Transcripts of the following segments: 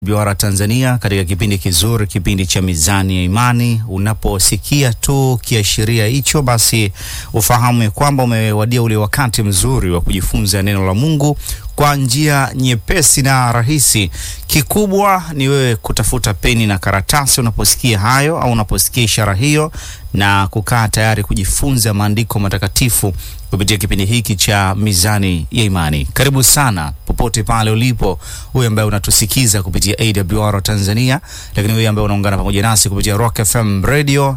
Biwara Tanzania katika kipindi kizuri, kipindi cha Mizani ya Imani. Unaposikia tu kiashiria hicho, basi ufahamu kwamba umewadia ule wakati mzuri wa kujifunza neno la Mungu kwa njia nyepesi na rahisi. Kikubwa ni wewe kutafuta peni na karatasi unaposikia hayo au unaposikia ishara hiyo, na kukaa tayari kujifunza maandiko matakatifu kupitia kipindi hiki cha Mizani ya Imani. Karibu sana popote pale ulipo, wewe ambaye unatusikiza kupitia AWR Tanzania, lakini wewe ambaye unaungana pamoja nasi kupitia Rock FM Radio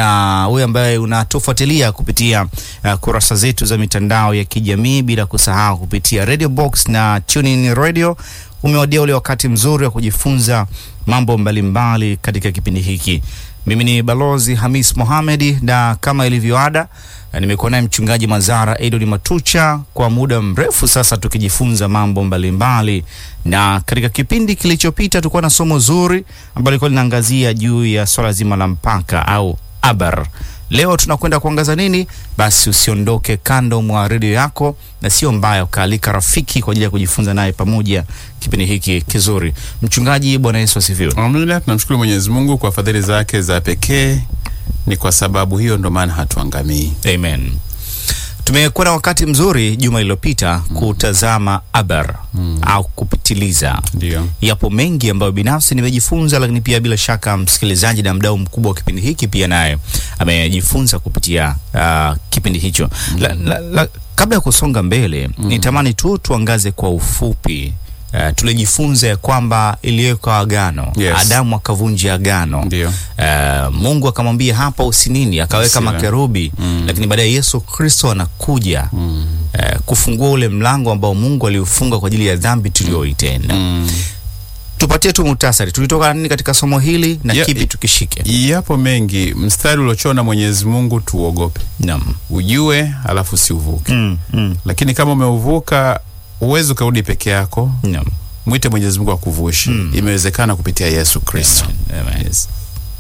na wewe ambaye unatufuatilia kupitia uh, kurasa zetu za mitandao ya kijamii bila kusahau kupitia Radio Box na TuneIn Radio. Umewadia ule wakati mzuri wa kujifunza mambo mbalimbali mbali katika kipindi hiki. Mimi ni Balozi Hamis Mohamed na kama ilivyo ada nimekuwa naye mchungaji Mazara Edward Matucha kwa muda mrefu sasa, tukijifunza mambo mbalimbali mbali. Na katika kipindi kilichopita tulikuwa na somo zuri ambalo lilikuwa linaangazia juu ya swala zima la mpaka au abar. Leo tunakwenda kuangaza nini? Basi usiondoke kando mwa redio yako, na sio mbaya ukaalika rafiki kwa ajili ya kujifunza naye pamoja kipindi hiki kizuri. Mchungaji, Bwana Yesu asifiwe. Amina. Tunamshukuru Mwenyezi Mungu kwa fadhili zake za pekee. Ni kwa sababu hiyo ndo maana hatuangamii. Amen. Tumekuwa na wakati mzuri juma lililopita mm. kutazama abar mm. au kupitiliza. Ndio. Yapo mengi ambayo binafsi nimejifunza, lakini pia bila shaka msikilizaji na mdau mkubwa wa kipindi hiki pia naye amejifunza kupitia uh, kipindi hicho mm. la, la, la, kabla ya kusonga mbele mm. nitamani tu tuangaze kwa ufupi Uh, tulijifunza ya kwamba iliwekwa agano Yes. Adamu akavunja agano Ndio. Uh, Mungu akamwambia hapa usinini, akaweka Usiwe. makerubi Mm. lakini baadaye Yesu Kristo anakuja Mm. uh, kufungua ule mlango ambao Mungu aliufunga kwa ajili ya dhambi tuliyoitenda. Mm. Tupatie tu muhtasari, tulitoka nini katika somo hili na Ya- kipi tukishike? Yapo mengi. Mstari uliochona Mwenyezi Mungu tuuogope, Naam. ujue, alafu usiuvuke. Mm, mm, Lakini kama umeuvuka, uwezi ukarudi peke yako, naam. mwite Mwenyezi Mungu akuvushe. Mm. Imewezekana kupitia Yesu Kristo. Amen, amen. Yes.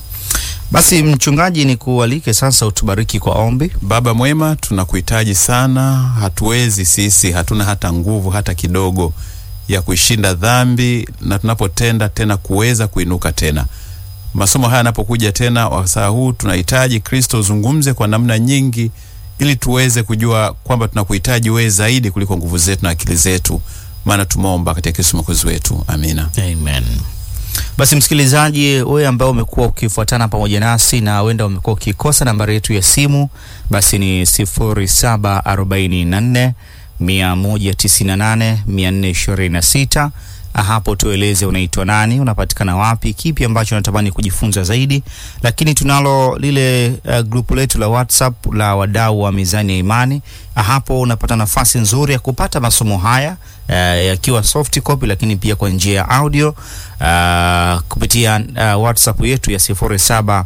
Basi mchungaji, ni kualike sasa utubariki kwa ombi. Baba mwema, tunakuhitaji sana. Hatuwezi sisi, hatuna hata nguvu hata kidogo ya kuishinda dhambi, na tunapotenda tena kuweza kuinuka tena. Masomo haya yanapokuja tena wasaa huu, tunahitaji Kristo uzungumze kwa namna nyingi, ili tuweze kujua kwamba tunakuhitaji wewe zaidi kuliko nguvu zetu na akili zetu, maana tumeomba katika Kristo mwokozi wetu, amina. Amen. Basi msikilizaji, wewe ambao umekuwa ukifuatana pamoja nasi na wenda umekuwa ukikosa nambari yetu ya simu, basi ni 0744 198 426. Hapo tueleze unaitwa nani, unapatikana wapi, kipi ambacho unatamani kujifunza zaidi. Lakini tunalo lile uh, grupu letu la WhatsApp la wadau wa Mizani ya Imani. Hapo unapata nafasi nzuri ya kupata masomo haya uh, yakiwa soft copy, lakini pia kwa njia ya audio uh, kupitia uh, WhatsApp yetu ya 0744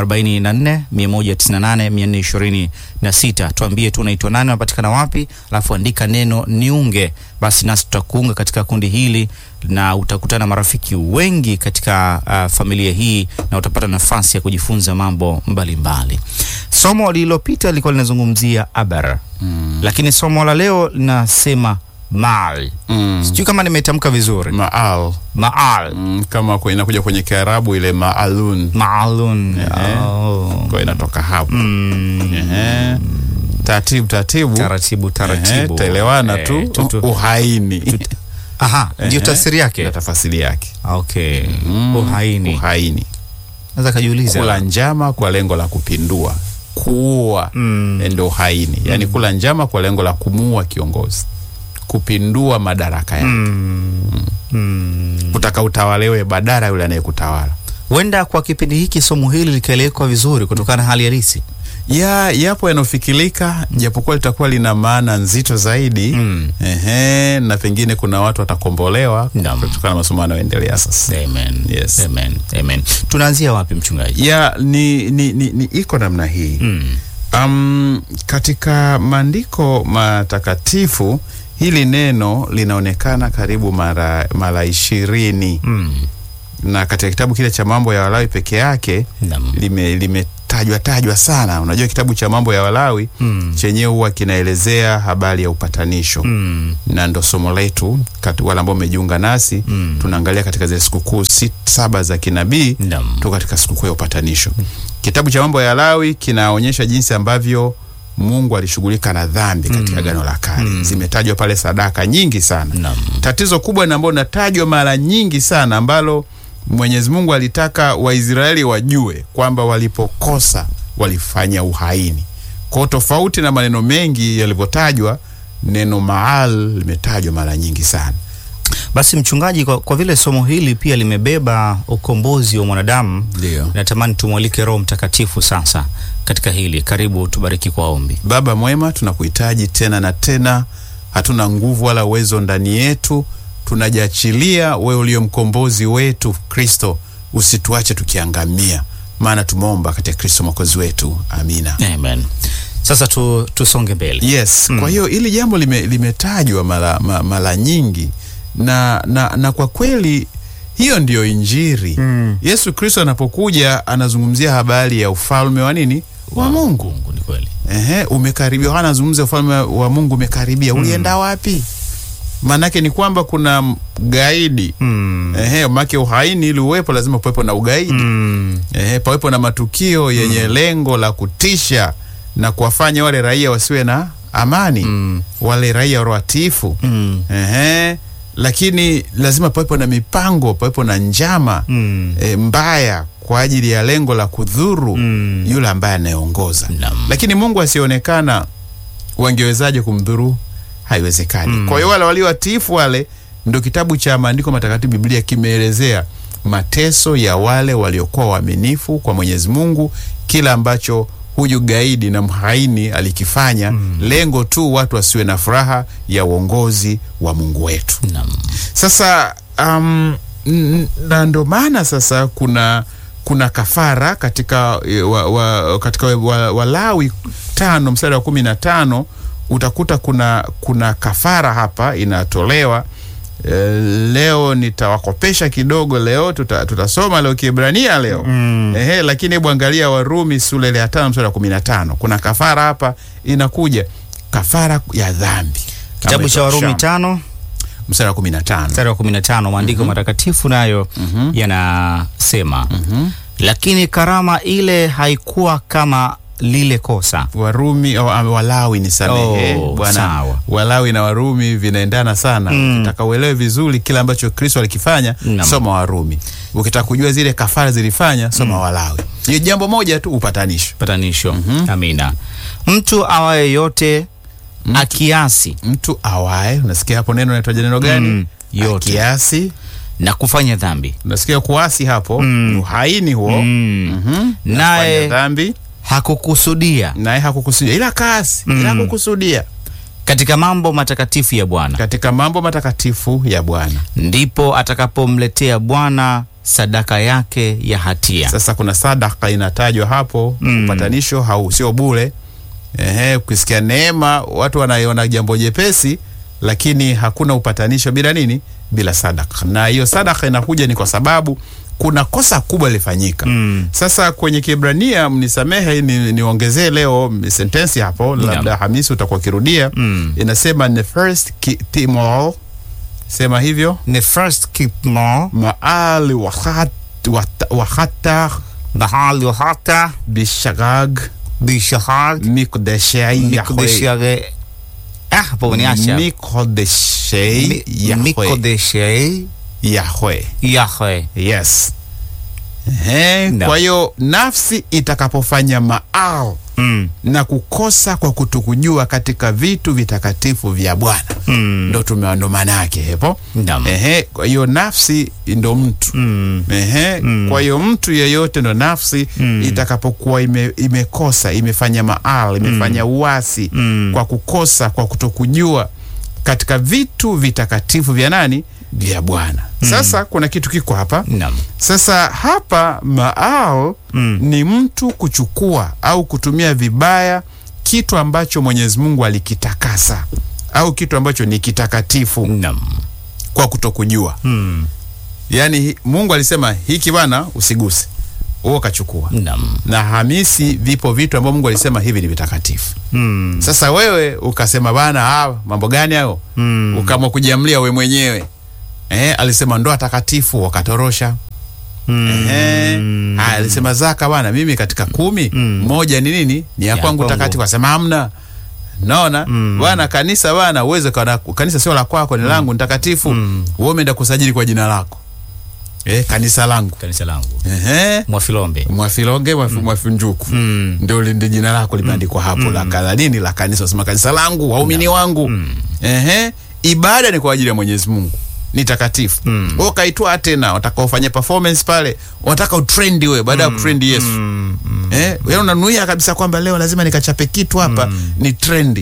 198 426. Tuambie tu unaitwa nani, unapatikana wapi, alafu andika neno niunge, basi nasi tutakuunga katika kundi hili na utakutana marafiki wengi katika uh, familia hii na utapata nafasi ya kujifunza mambo mbalimbali mbali. Somo lililopita lilikuwa linazungumzia abar Mm. lakini somo la leo linasema maal. Mm. Sijui kama nimetamka vizuri. Maal. Maal. Mm, kama kwe- inakuja kwenye Kiarabu ile maalun Maalun. Ehe. Oh. kwa inatoka hapo. Mm. Ehe. Taratibu taratibu, Taratibu Ehe, taratibu. taelewana Eh, tu tutu- uhaini Aha, ndio Ehe. tafsiri yake. na tafasiri yake Okay. Mm, Uhaini. uhaini, Naweza kajiuliza. kula njama kwa lengo la kupindua, kuua Mm. ndio uhaini, yaani kula njama kwa lengo la kumuua kiongozi, kupindua madaraka yake, Mm. Mm. kutaka utawalewe badala yule anayekutawala. Huenda kwa kipindi hiki somo hili likaelewekwa vizuri kutokana na hali halisi. ya yapo yanayofikirika japokuwa litakuwa lina maana nzito zaidi Mm. ehe, na pengine kuna watu watakombolewa Naam. kutokana na masomo yanayoendelea sasa. Amen. Yes. Amen. Amen. Tunaanzia wapi mchungaji? ya ni, ni, ni, ni iko namna hii Mm. um, katika maandiko matakatifu hili neno linaonekana karibu mara mara ishirini Mm. na katika kitabu kile cha mambo ya Walawi peke yake Naam. lime, lime kinatajwa tajwa sana. Unajua kitabu cha mambo ya Walawi Mm. chenyewe huwa kinaelezea habari ya upatanisho Mm. na ndo somo letu kati wale ambao umejiunga nasi Mm. tunaangalia katika zile sikukuu sit- saba za kinabii Naam. tuko katika sikukuu ya upatanisho. Kitabu cha mambo ya Lawi kinaonyesha jinsi ambavyo Mungu alishughulika na dhambi katika Agano la Kale. Zimetajwa pale sadaka nyingi sana. Naam. Tatizo kubwa na ambalo linatajwa mara nyingi sana ambalo Mwenyezi Mungu alitaka Waisraeli wajue kwamba walipokosa walifanya uhaini. Kwa tofauti na maneno mengi yalivyotajwa, neno maal limetajwa mara nyingi sana. Basi mchungaji, kwa, kwa vile somo hili pia limebeba ukombozi wa mwanadamu, Ndio. natamani tumwalike Roho Mtakatifu sasa katika hili. Karibu tubariki kwa ombi. Baba mwema, tunakuhitaji tena na tena, hatuna nguvu wala uwezo ndani yetu, tunajiachilia wewe uliyo mkombozi wetu Kristo, usituache tukiangamia, maana tumeomba katika Kristo mwokozi wetu, amina. Amen. Sasa tu, tusonge mbele. Yes, kwa hiyo hili jambo lime, limetajwa mara ma, mara nyingi na, na, na kwa kweli hiyo ndiyo Injili. Mm. Yesu Kristo anapokuja anazungumzia habari ya ufalme wa nini? Wa Mungu. Mungu ni kweli. Ehe, umekaribia. Yohana anazungumza ufalme wa Mungu umekaribia. Ulienda wapi? Maanake ni kwamba kuna gaidi. Mm. Ehe, maanake uhaini ili uwepo lazima pawepo na ugaidi. Mm. Ehe, pawepo na matukio yenye lengo la kutisha na kuwafanya wale raia wasiwe na amani. Mm. Wale raia watiifu. Mm. Ehe, lakini lazima pawepo na mipango, pawepo na njama Mm. e, mbaya kwa ajili ya lengo la kudhuru Mm. yule ambaye anayeongoza. Naam. Lakini Mungu asionekana, wangewezaje kumdhuru? Haiwezekani. Kwa hiyo wale waliowatiifu wale, ndio kitabu cha maandiko matakatifu Biblia kimeelezea mateso ya wale waliokuwa waaminifu kwa Mwenyezi Mungu, kila ambacho huyu gaidi na mhaini alikifanya, lengo tu watu wasiwe na furaha ya uongozi wa Mungu wetu. Naam. Sasa um, n- na ndo maana sasa kuna kuna kafara katika e, wa, wa, katika wa- Walawi tano mstari wa kumi na tano utakuta kuna kuna kafara hapa inatolewa. E, leo nitawakopesha kidogo leo tuta, tutasoma leo Kiebrania leo Mm. Ehe, lakini hebu angalia Warumi sura ile ya tano mstari wa kumi na tano kuna kafara hapa inakuja, kafara ya dhambi. Kitabu cha Warumi tano mstari wa kumi na tano mstari wa 15 maandiko matakatifu nayo yanasema lakini karama ile haikuwa kama lile kosa Warumi oh, ah, Walawi ni samehe Oh, bwana. sawa. Walawi na Warumi vinaendana sana. Mm. Ukitaka uelewe vizuri kile ambacho Kristo alikifanya, Naam. soma Warumi. Ukitaka kujua zile kafara zilifanya, soma Walawi. Ni jambo moja tu, upatanisho. patanisho amina mtu awaye yote akiasi Mtu awaye, unasikia hapo neno naitaja neno gani? Mm, yote. Kiasi. na kufanya dhambi Unasikia kuasi hapo, Mm. ni uhaini huo. Mm. Mhm. Fanya naye dhambi hakukusudia naye hakukusudia, ila kaasi, Mm. ila hakukusudia katika mambo matakatifu ya Bwana, katika mambo matakatifu ya Bwana. ndipo atakapomletea Bwana sadaka yake ya hatia. Sasa kuna sadaka inatajwa hapo Mm. upatanisho hau sio bure. Ehe, ukisikia neema watu wanaiona jambo jepesi, lakini hakuna upatanisho bila nini? Bila sadaka. Na hiyo sadaka inakuja ni kwa sababu kuna kosa kubwa lilifanyika. Mm. Sasa kwenye Kiebrania, mnisamehe ni, niongezee leo sentensi hapo, labda Hamisi utakuwa kirudia. Mm. Inasema ne first ki- timol, sema hivyo Ni first keep more maali wahat, wat, wahata bahali hata bishagag bishahag mikodeshei yahwe mikodeshare ah hapo niacha mikodeshei yahwe mikodeshei yahwe Yahwe yes Ehe, No. kwa hiyo nafsi itakapofanya maal mm. na kukosa kwa kutokujua katika vitu vitakatifu vya Bwana Mm. ndo tumewa ndo maana yake hepo Naam. Ehe, kwa hiyo nafsi ndo mtu Mm. Ehe, kwa hiyo mtu yeyote ndo nafsi Mm. itakapokuwa ime, imekosa imefanya maal imefanya uasi Mm. kwa kukosa kwa kutokujua katika vitu vitakatifu vya nani vya Bwana. Sasa kuna kitu kiko hapa Naam. sasa hapa maal Mm. ni mtu kuchukua au kutumia vibaya kitu ambacho Mwenyezi Mungu alikitakasa au kitu ambacho ni kitakatifu Naam. kwa kutokujua. Mm. Yaani hi- Mungu alisema hiki bwana usiguse. wewe ukachukua Naam. na Hamisi vipo vitu ambavyo Mungu alisema hivi ni vitakatifu. Mm. Sasa wewe ukasema bana, ah, mambo gani hayo? Mm. Ukaamua kujiamlia we mwenyewe. Eh, alisema ndoa takatifu wakatorosha. Mm. Eh, haya, alisema zaka bana, mimi katika kumi Mm. moja ni nini? Ni ya Ya kwangu kwangu. takatifu. Asema hamna. Naona Mm. bwana, kanisa bwana, uweze kana kanisa sio la kwako, ni langu, ni takatifu. Mm. Wewe umeenda kusajili kwa jina lako. Eh, kanisa langu. Kanisa langu Ehe. Mwafilombe. Mwafilonge mwafi, mwafinjuku Mm. ndio lindi jina lako limeandikwa hapo la kadha nini la kanisa, sema kanisa langu, waumini wangu. Ehe, ibada ni kwa ajili ya Mwenyezi Mungu, ni takatifu. Mm. Wewe ukaitwa tena, wataka ufanye performance pale, wataka utrendi wewe baada ya kutrendi Yesu. Mm. Mm. Eh, wewe unanuia kabisa kwamba leo lazima nikachape kitu hapa, ni trendi.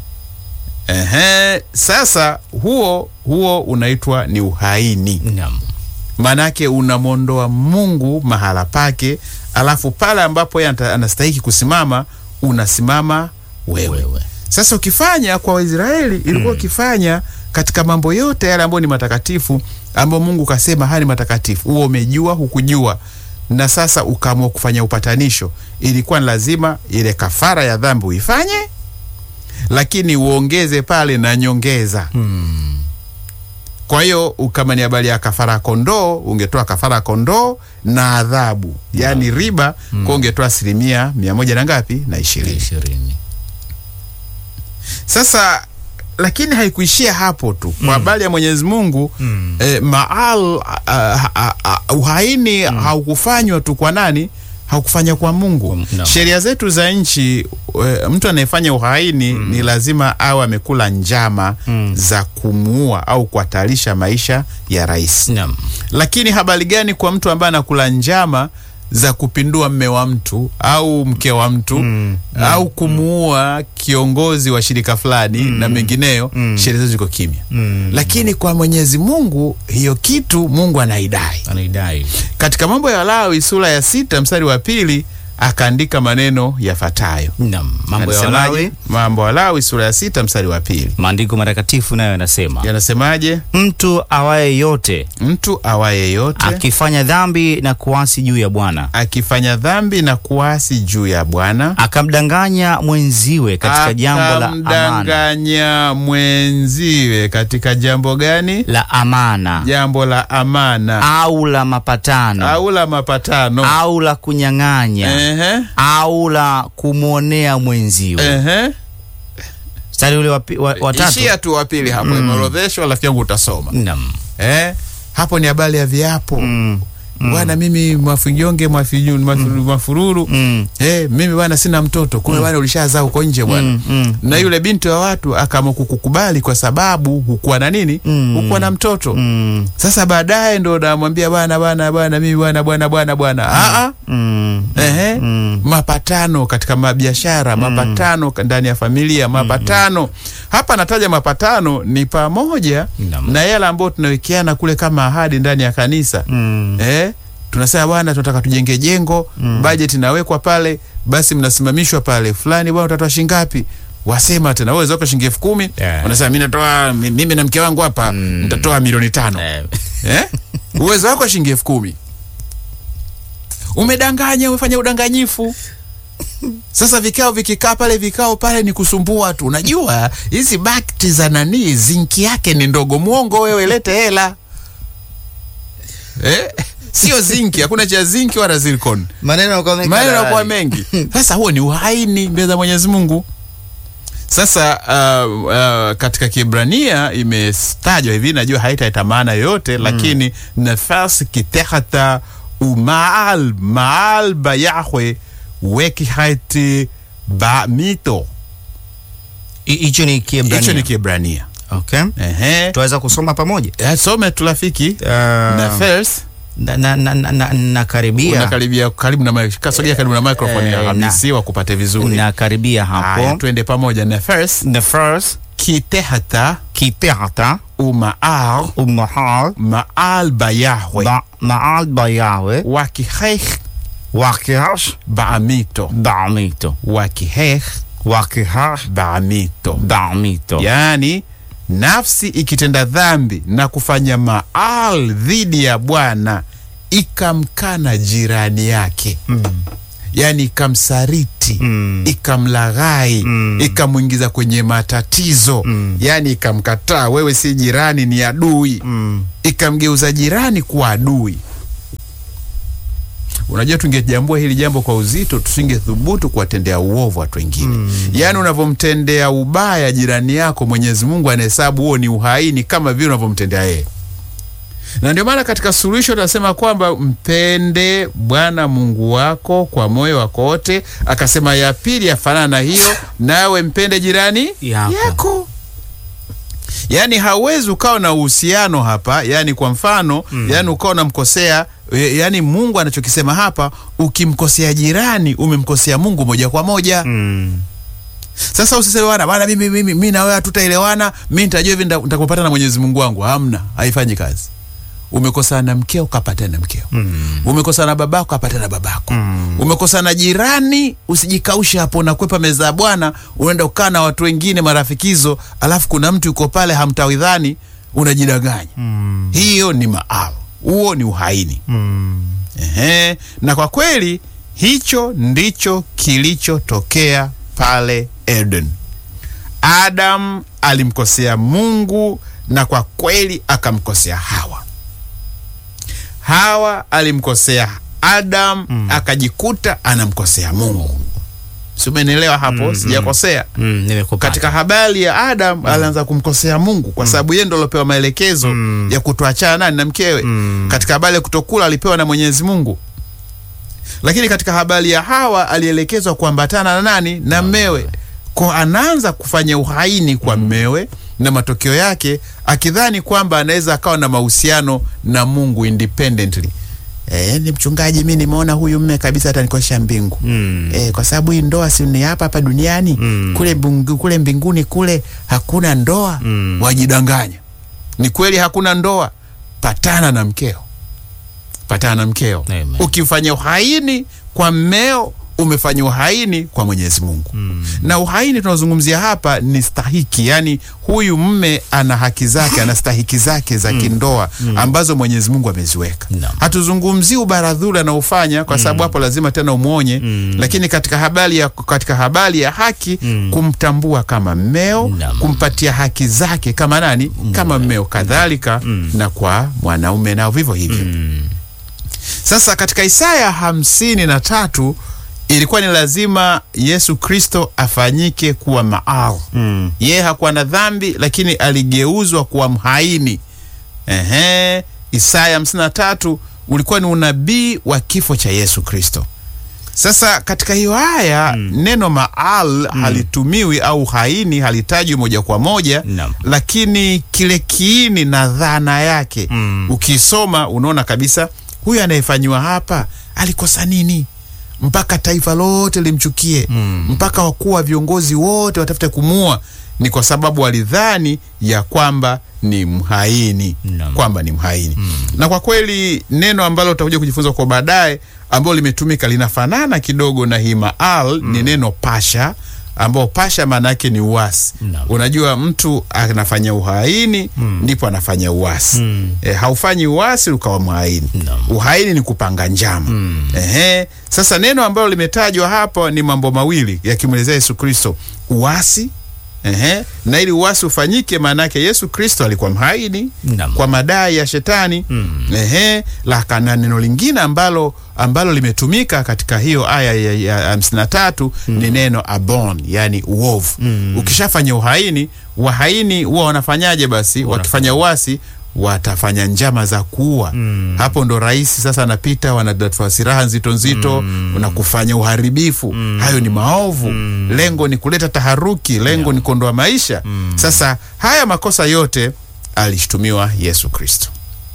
Ehe, sasa huo huo unaitwa ni uhaini Naam. maanake unamwondoa Mungu mahala pake, alafu pale ambapo yeye anta- anastahiki kusimama unasimama wewe. Wewe. Sasa ukifanya kwa Waisraeli ilikuwa ukifanya katika mambo yote yale ambayo ni matakatifu, ambayo Mungu kasema haya ni matakatifu, huo umejua hukujua, na sasa ukaamua kufanya upatanisho, ilikuwa ni lazima ile kafara ya dhambi uifanye, lakini uongeze pale na nyongeza Mm. kwa hiyo kama ni habari ya kafara ya kondoo, ungetoa kafara ya kondoo na adhabu, yaani riba, kwa ungetoa asilimia mia moja na ngapi na ishirini. Ishirini. Sasa lakini haikuishia hapo tu. Kwa habari ya Mwenyezi Mungu Mm. eh, maal a, a, a, uhaini haukufanywa tu kwa nani? Haukufanya kwa Mungu. Kwa- naam. Sheria zetu za nchi e, mtu anayefanya uhaini ni lazima awe amekula njama Mm. za kumuua au kuhatarisha maisha ya rais. Naam. Lakini habari gani kwa mtu ambaye anakula njama za kupindua mme wa mtu au mke wa mtu Mm. au kumuua kiongozi wa shirika fulani na mengineyo, sheria zetu ziko kimya. Mm. Lakini kwa Mwenyezi Mungu hiyo kitu Mungu anaidai. Anaidai. Katika Mambo ya Lawi sura ya sita mstari wa pili akaandika maneno yafuatayo. Naam. Mambo ya Anasemaje? Walawi. Mambo ya Lawi sura ya sita mstari wa pili Maandiko matakatifu nayo yanasema yanasemaje? mtu awaye yote Mtu awaye yote akifanya dhambi na kuasi juu ya Bwana akifanya dhambi na kuasi juu ya Bwana akamdanganya mwenziwe katika jambo la amana akamdanganya mwenziwe katika jambo gani? la amana Jambo la amana au la mapatano au la mapatano. au la kunyang'anya Ehe, au la kumwonea mwenziwe. ehe. Mstari ule wa pi- wa- wa tatu. Ishia tu wa pili hapo, imeorodheshwa, rafiki yangu utasoma. Naam. Eh, hapo ni habari ya viapo Mm. bwana, mimi mwafijonge mwafinyu- mwafu- mwafururu Mm. Eh, mimi bwana sina mtoto, kumbe bwana ulishazaa huko nje bwana. Mm, mm, Na yule binti wa watu akaamua kukukubali kwa sababu hukuwa na nini? Mm. Hukuwa na mtoto. Mm. Sasa baadaye ndo namwambia bwana bwana bwana mimi bwana bwana bwana bwana. Ah ah. Mm. Ehe. Mm. Mapatano katika mabiashara, mapatano ka- ndani ya familia, mapatano. Hapa nataja mapatano ni pamoja Naam. na yale ambayo tunawekeana kule kama ahadi ndani ya kanisa. Mm. Eh, tunasema bwana, tunataka tujenge jengo mm. bajeti inawekwa pale, basi mnasimamishwa pale, fulani bwana, utatoa shilingi ngapi? Wasema tena wewe zako shilingi elfu kumi Yeah. unasema mimi natoa mi- mimi na mke wangu hapa nitatoa milioni tano Eh, eh? uwezo wako shilingi elfu kumi umedanganya, umefanya udanganyifu. Sasa vikao vikikaa pale, vikao pale ni kusumbua tu. Unajua hizi bakti za nani, zinki yake ni ndogo. Mwongo wewe, lete hela eh? Sio zinki, hakuna cha zinki wala zircon. maneno yanakuwa mengi Maneno yanakuwa hadharani. mengi. Sasa huo ni uhaini mbele za Mwenyezi Mungu. Sasa uh, uh, katika Kiebrania imetajwa hivi, najua haitaita maana yoyote lakini nafas kitehata umaal maal ba Yahwe wekihati ba mito. Hi- Hicho ni Hicho ni Kiebrania. Kiebrania. Okay. Ehe. Tuweza kusoma pamoja. Eh, Some tulafiki Uh, nafas na, na, na, na, na, nakaribia unakaribia karibu na mic- kasogea karibu na microphone ya Eh, Hamisi wakupate vizuri. nakaribia Haya, hapo. twende pamoja. Nafas The first kitehata kipehata umaal umahal maal ba Yahwe ba maal ba Yahwe wakiheh wakihash baamito bamito wakiheh wakihash baamito, bamito. yaani nafsi ikitenda dhambi na kufanya maal dhidi ya Bwana ikamkana jirani yake Mm. yaani ikamsariti Mm. ikamlaghai Mm. ikamwingiza kwenye matatizo Mm. yaani ikamkataa wewe si jirani ni adui Mm. ikamgeuza jirani kuwa adui unajua tungejambua hili jambo kwa uzito tusingethubutu kuwatendea uovu watu wengine mm. yaani unavyomtendea ubaya jirani yako mwenyezi mungu anahesabu huo ni uhaini kama vile unavyomtendea yeye na ndio maana katika suluhisho tunasema kwamba mpende bwana mungu wako kwa moyo wako wote akasema ya pili yafanana na hiyo nawe mpende jirani Yako. yako yaani hauwezi ukawa na uhusiano hapa yaani kwa mfano mm. yaani ukawa unamkosea e, yaani mungu anachokisema hapa ukimkosea jirani umemkosea mungu moja kwa moja Mm. sasa usiseme bwana bwana mimi mimi mimi na wewe hatutaelewana mimi nitajua hivi nita- nitakupata na Mwenyezi Mungu wangu hamna haifanyi kazi umekosana na mkeo ukapatana na mkeo Mm. umekosana na babako ukapatana na babako Mm. umekosana na jirani usijikaushe hapo unakwepa meza ya bwana unaenda ukaa na watu wengine marafikizo alafu kuna mtu yuko pale hamtawidhani unajidanganya Mm. hiyo ni maal huo ni uhaini Mm. Ehe, na kwa kweli hicho ndicho kilichotokea pale Eden. Adam alimkosea Mungu na kwa kweli akamkosea Hawa. Hawa alimkosea Adam Mm. akajikuta anamkosea Mungu. Si umenielewa hapo? Mm, Sijakosea. Mm. Nimekupata. Katika habari ya Adam alianza kumkosea Mungu kwa sababu yeye ndo alopewa maelekezo Mm. ya kutoachana nani na mkewe. Mm. Katika habari ya kutokula alipewa na Mwenyezi Mungu, lakini katika habari ya Hawa alielekezwa kuambatana na nani? Na mmewe. Kwa anaanza kufanya uhaini kwa mmewe, na matokeo yake akidhani kwamba anaweza akawa na mahusiano na Mungu independently. E, ni mchungaji, mi nimeona huyu mme kabisa atanikosha mbingu Mm. e, kwa sababu hii ndoa si ni hapa hapa duniani Mm. kule, bungu, kule mbinguni kule hakuna ndoa Mm. wajidanganya. Ni kweli hakuna ndoa, patana na mkeo, patana na mkeo. Amen. Ukifanya uhaini kwa mmeo umefanya uhaini kwa Mwenyezi Mungu Mm. na uhaini tunaozungumzia hapa ni stahiki, yani huyu mme ana haki zake, ana stahiki zake za kindoa ambazo Mwenyezi Mungu ameziweka. Naam. Hatuzungumzii ubaradhuli anaofanya kwa sababu hapo lazima tena umwonye, Mm. lakini katika habari ya, katika habari ya haki Mm. kumtambua kama mmeo, Naam. kumpatia haki zake kama nani, kama mmeo, kadhalika Mm. na kwa mwanaume nao vivyo hivyo. Mm. Sasa katika Isaya hamsini na tatu ilikuwa ni lazima Yesu Kristo afanyike kuwa maal. Mm. Yeye hakuwa na dhambi, lakini aligeuzwa kuwa mhaini. Ehe, Isaya hamsini na tatu ulikuwa ni unabii wa kifo cha Yesu Kristo. Sasa katika hiyo aya neno maal halitumiwi au haini halitajwi moja kwa moja Naam. lakini kile kiini na dhana yake Mm. ukisoma unaona kabisa huyu anayefanyiwa hapa alikosa nini mpaka taifa lote limchukie Mm. mpaka wakuu wa viongozi wote watafute kumua ni kwa sababu walidhani ya kwamba ni mhaini Naam. kwamba ni mhaini na kwa kweli neno ambalo utakuja kujifunza kwa baadaye ambalo limetumika linafanana kidogo na hii maal ni neno pasha ambao pasha maana yake ni uasi Naam. unajua mtu anafanya uhaini ndipo anafanya uasi Mm. e, haufanyi uasi ukawa mhaini Naam. uhaini ni kupanga njama Mm. Ehe. Sasa neno ambalo limetajwa hapa ni mambo mawili yakimwelezea Yesu Kristo, uasi Ehe. na ili uasi ufanyike, maana yake Yesu Kristo alikuwa mhaini Naam. kwa madai ya shetani Mm. Ehe. La, na neno lingine ambalo ambalo limetumika katika hiyo aya ya- ya hamsini na tatu ni neno abon, yani uovu. Mm. Ukishafanya uhaini, wahaini huwa wanafanyaje? Basi wakifanya uasi watafanya njama za kuua Mm. hapo ndo rais sasa anapita wanadatua silaha nzito nzito na kufanya uharibifu hayo ni maovu lengo ni kuleta taharuki lengo ni kuondoa maisha sasa haya makosa yote alishtumiwa yesu kristo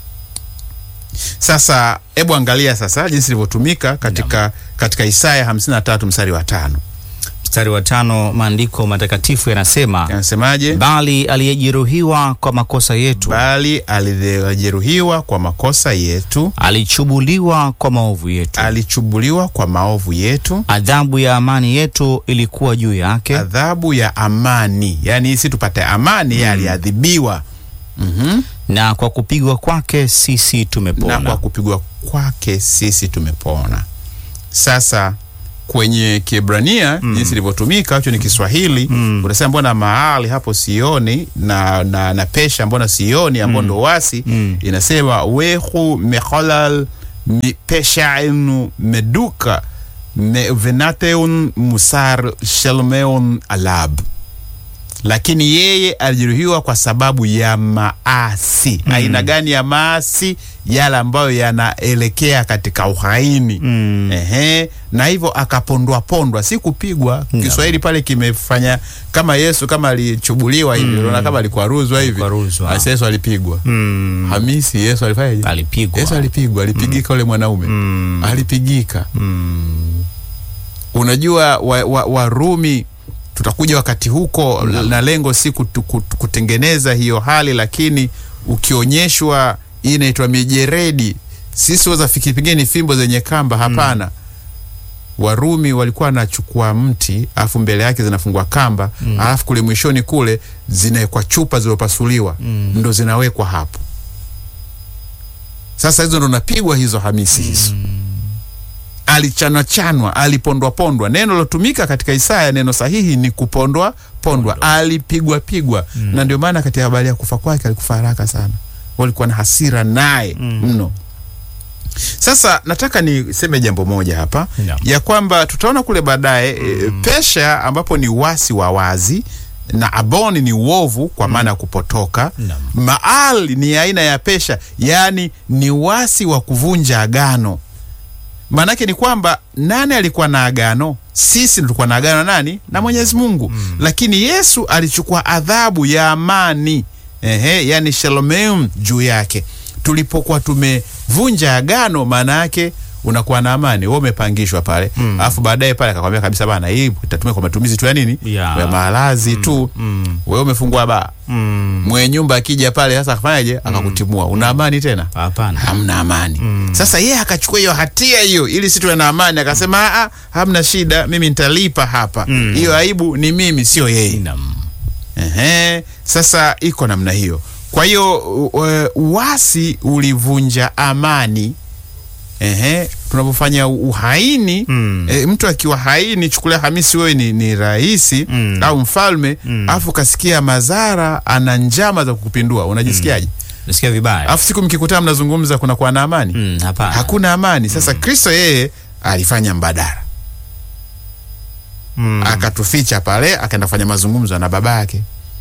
sasa hebu angalia sasa jinsi ilivyotumika katika, katika isaya 53 mstari wa tano Mstari wa tano, maandiko matakatifu yanasema anasemaje bali aliyejeruhiwa kwa makosa yetu, bali alijeruhiwa kwa makosa yetu alichubuliwa kwa maovu yetu, alichubuliwa kwa maovu yetu adhabu ya amani yetu ilikuwa juu yake, adhabu ya amani, yaani si tupate amani, yeye aliadhibiwa. Mhm. na kwa kupigwa kwake sisi na tumepona. kwa kupigwa kwake sisi tumepona. Sasa kwenye Kiebrania jinsi ilivyotumika hicho ni Kiswahili unasema mbona mahali hapo sioni na, na, na pesha mbona sioni ambao ndo wasi Mm. inasema wehu mecholal mi peshaenu meduka me venateun musar shelmeun alab lakini yeye alijeruhiwa kwa sababu ya maasi. Aina gani ya maasi? Yale ambayo yanaelekea katika uhaini. Mm. Ehe, na hivyo akapondwa pondwa, si kupigwa. Kiswahili pale kimefanya kama Yesu kama alichubuliwa hivi, unaona kama alikwaruzwa hivi. Alikwaruzwa. Basi Yesu alipigwa. Mm. Hamisi, Yesu alifanyaje? Alipigwa. Yesu alipigwa, alipigika ule mwanaume Mm. alipigika. Mm. Unajua Warumi wa, Warumi, tutakuja wakati huko na lengo si kutu, kutu, kutengeneza hiyo hali, lakini ukionyeshwa hii inaitwa mijeredi, sisi waza fikiri pengine ni fimbo zenye kamba. Hapana. Warumi walikuwa wanachukua mti alafu mbele yake zinafungwa kamba alafu kule mwishoni kule zinawekwa chupa zilizopasuliwa ndo zinawekwa hapo. Sasa hizo ndo napigwa hizo Hamisi hizo alichanwachanwa alipondwapondwa. Neno lilotumika katika Isaya, neno sahihi ni kupondwa pondwa, alipigwa pigwa. Na ndio maana katika habari ya kufa kwake alikufa haraka sana, walikuwa na hasira naye mno. Sasa nataka niseme jambo moja hapa Naam. ya kwamba tutaona kule baadaye e, pesha ambapo ni wasi wa wazi na aboni ni uovu kwa maana ya kupotoka. Naam. Maal ni aina ya pesha, yaani ni wasi wa kuvunja agano. Maanake ni kwamba nani alikuwa na agano? Sisi tulikuwa na agano na nani? Na Mwenyezi Mungu. Lakini Yesu alichukua adhabu ya amani, ehe, yani shalom juu yake. Tulipokuwa tumevunja agano, maana yake unakuwa na amani, wewe umepangishwa pale, alafu baadaye pale akakwambia kabisa, bana, hii itatumika kwa matumizi tu ya nini, Ya. ya malazi tu. Mm. Wewe umefungua baa, Mm. mwenye nyumba akija pale sasa akafanyaje? Akakutimua, una amani tena? Hapana. hamna amani. Sasa yeye akachukua hiyo hatia hiyo ili si tuwe na amani, akasema "Ah, ah, hamna shida, mimi nitalipa hapa. Hiyo aibu ni mimi, sio yeye. Naam. Ehe, sasa iko namna hiyo. Kwa hiyo u- u- uasi ulivunja amani. Ehe, tunapofanya uhaini Mm. e, mtu akiwa haini, chukulia Hamisi, wewe ni, ni raisi Mm. au mfalme Mm. alafu kasikia madhara, ana njama za kukupindua, unajisikiaje? Nasikia vibaya. Alafu siku mkikutana mnazungumza, kuna kuwa na amani? Mm, hapana. Hakuna amani. Sasa Kristo yeye alifanya mbadala, Mm. akatuficha pale, akaenda kufanya mazungumzo na baba yake.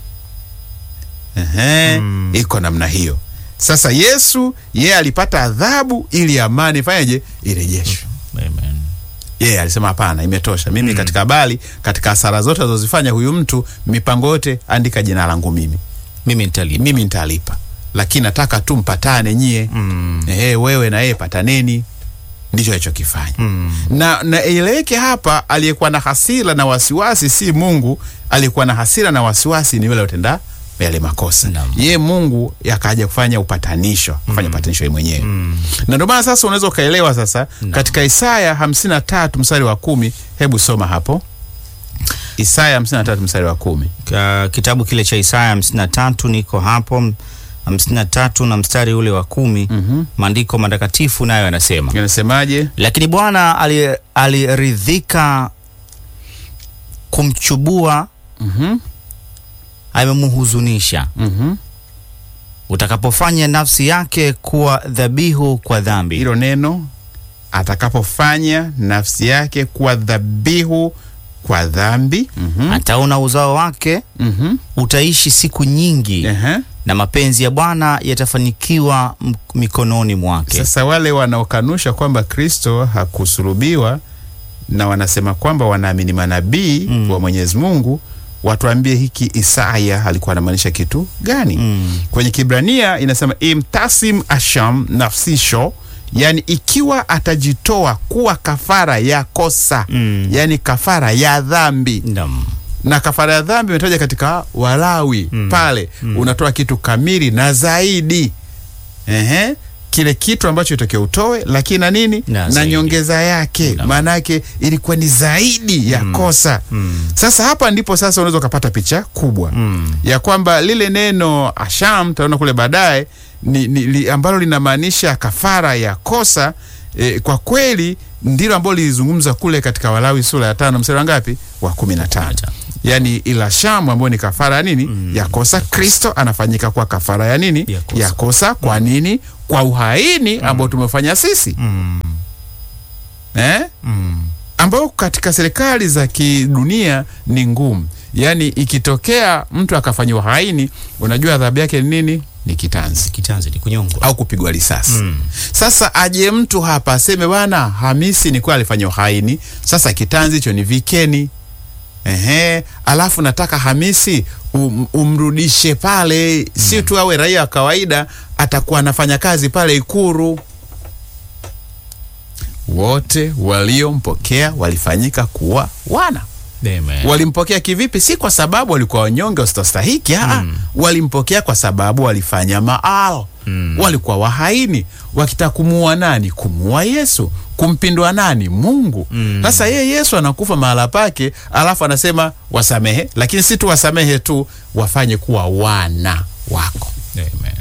Ehe, Mm. iko namna hiyo. Sasa Yesu yeye alipata adhabu ili amani ifanyeje? Irejeshwe. Amen. Yeye alisema hapana, imetosha. Mimi katika habari, katika hasara zote azozifanya huyu mtu, mipango yote, andika jina langu mimi, Mimi nitalipa. mimi nitalipa, lakini nataka tu mpatane nyie. Mm. Ehe, wewe na yeye pataneni. Ndicho alichokifanya Mm. na na ieleweke hapa, aliyekuwa na hasira na wasiwasi si Mungu. Aliyekuwa na hasira na wasiwasi ni yule aliyotenda yale makosa. Naam. Ye Mungu yakaja kufanya upatanisho, kufanya upatanisho yeye mwenyewe na ndio maana sasa unaweza ukaelewa sasa katika Isaya 53 mstari wa kumi. Hebu soma hapo Isaya 53 mstari wa kumi. Ka- kitabu kile cha Isaya hamsini na tatu niko hapo hamsini na tatu na mstari ule wa kumi Mhm. maandiko matakatifu nayo yanasema Inasemaje? lakini Bwana ali- aliridhika kumchubua, Mhm. amemhuzunisha. Mhm. Utakapofanya nafsi yake kuwa dhabihu kwa dhambi, Hilo neno atakapofanya nafsi yake kuwa dhabihu kwa dhambi. Mhm. ataona uzao wake, Mhm. utaishi siku nyingi, Ehe. na mapenzi ya Bwana yatafanikiwa m- mikononi mwake. Sasa wale wanaokanusha kwamba Kristo hakusulubiwa na wanasema kwamba wanaamini manabii Mm. wa Mwenyezi Mungu, watuambie hiki Isaya alikuwa anamaanisha kitu gani? Mm. Kwenye Kibrania inasema imtasim asham nafsisho, yani ikiwa atajitoa kuwa kafara ya kosa Mm. yani kafara ya dhambi Naam. na kafara ya dhambi imetaja katika Walawi Mm. pale unatoa kitu kamili na zaidi. Ehe. kile kitu ambacho itakiwa utoe, lakini na nini Na na, zaidi. nyongeza yake, maana yake ilikuwa ni zaidi ya kosa. Sasa hapa ndipo sasa unaweza ukapata picha kubwa ya kwamba lile neno asham, tutaona kule baadaye ni, ni, li, ambalo linamaanisha kafara ya kosa e, kwa kweli ndilo ambalo lilizungumza kule katika Walawi sura ya tano mstari wa ngapi? Wa kumi na tano yaani ila shamu ambayo ni kafara ya nini ya kosa. Kristo anafanyika kwa kafara ya nini Ya kosa. ya kosa. Kwa nini? Kwa uhaini ambao tumefanya sisi eh? ambao katika serikali za kidunia ni ngumu. Yaani ikitokea mtu akafanya uhaini, unajua adhabu yake ni nini? Ni kitanzi Kitanzi ni kunyongwa. au kupigwa risasi. Sasa aje mtu hapa aseme bwana Hamisi ni kwa alifanya uhaini, sasa kitanzi hicho ni vikeni. Ehe, alafu nataka Hamisi um, umrudishe pale, si tu awe raia wa kawaida, atakuwa anafanya kazi pale Ikuru. Wote waliompokea walifanyika kuwa wana Amen. walimpokea kivipi? Si kwa sababu walikuwa wanyonge wasitostahiki, aa, walimpokea kwa sababu walifanya maal, walikuwa wahaini, wakitaka kumuua nani? Kumuua Yesu, kumpindua nani? Mungu. Sasa yeye Yesu anakufa mahala pake, alafu anasema wasamehe, lakini si tu wasamehe tu, wafanye kuwa wana wako Amen.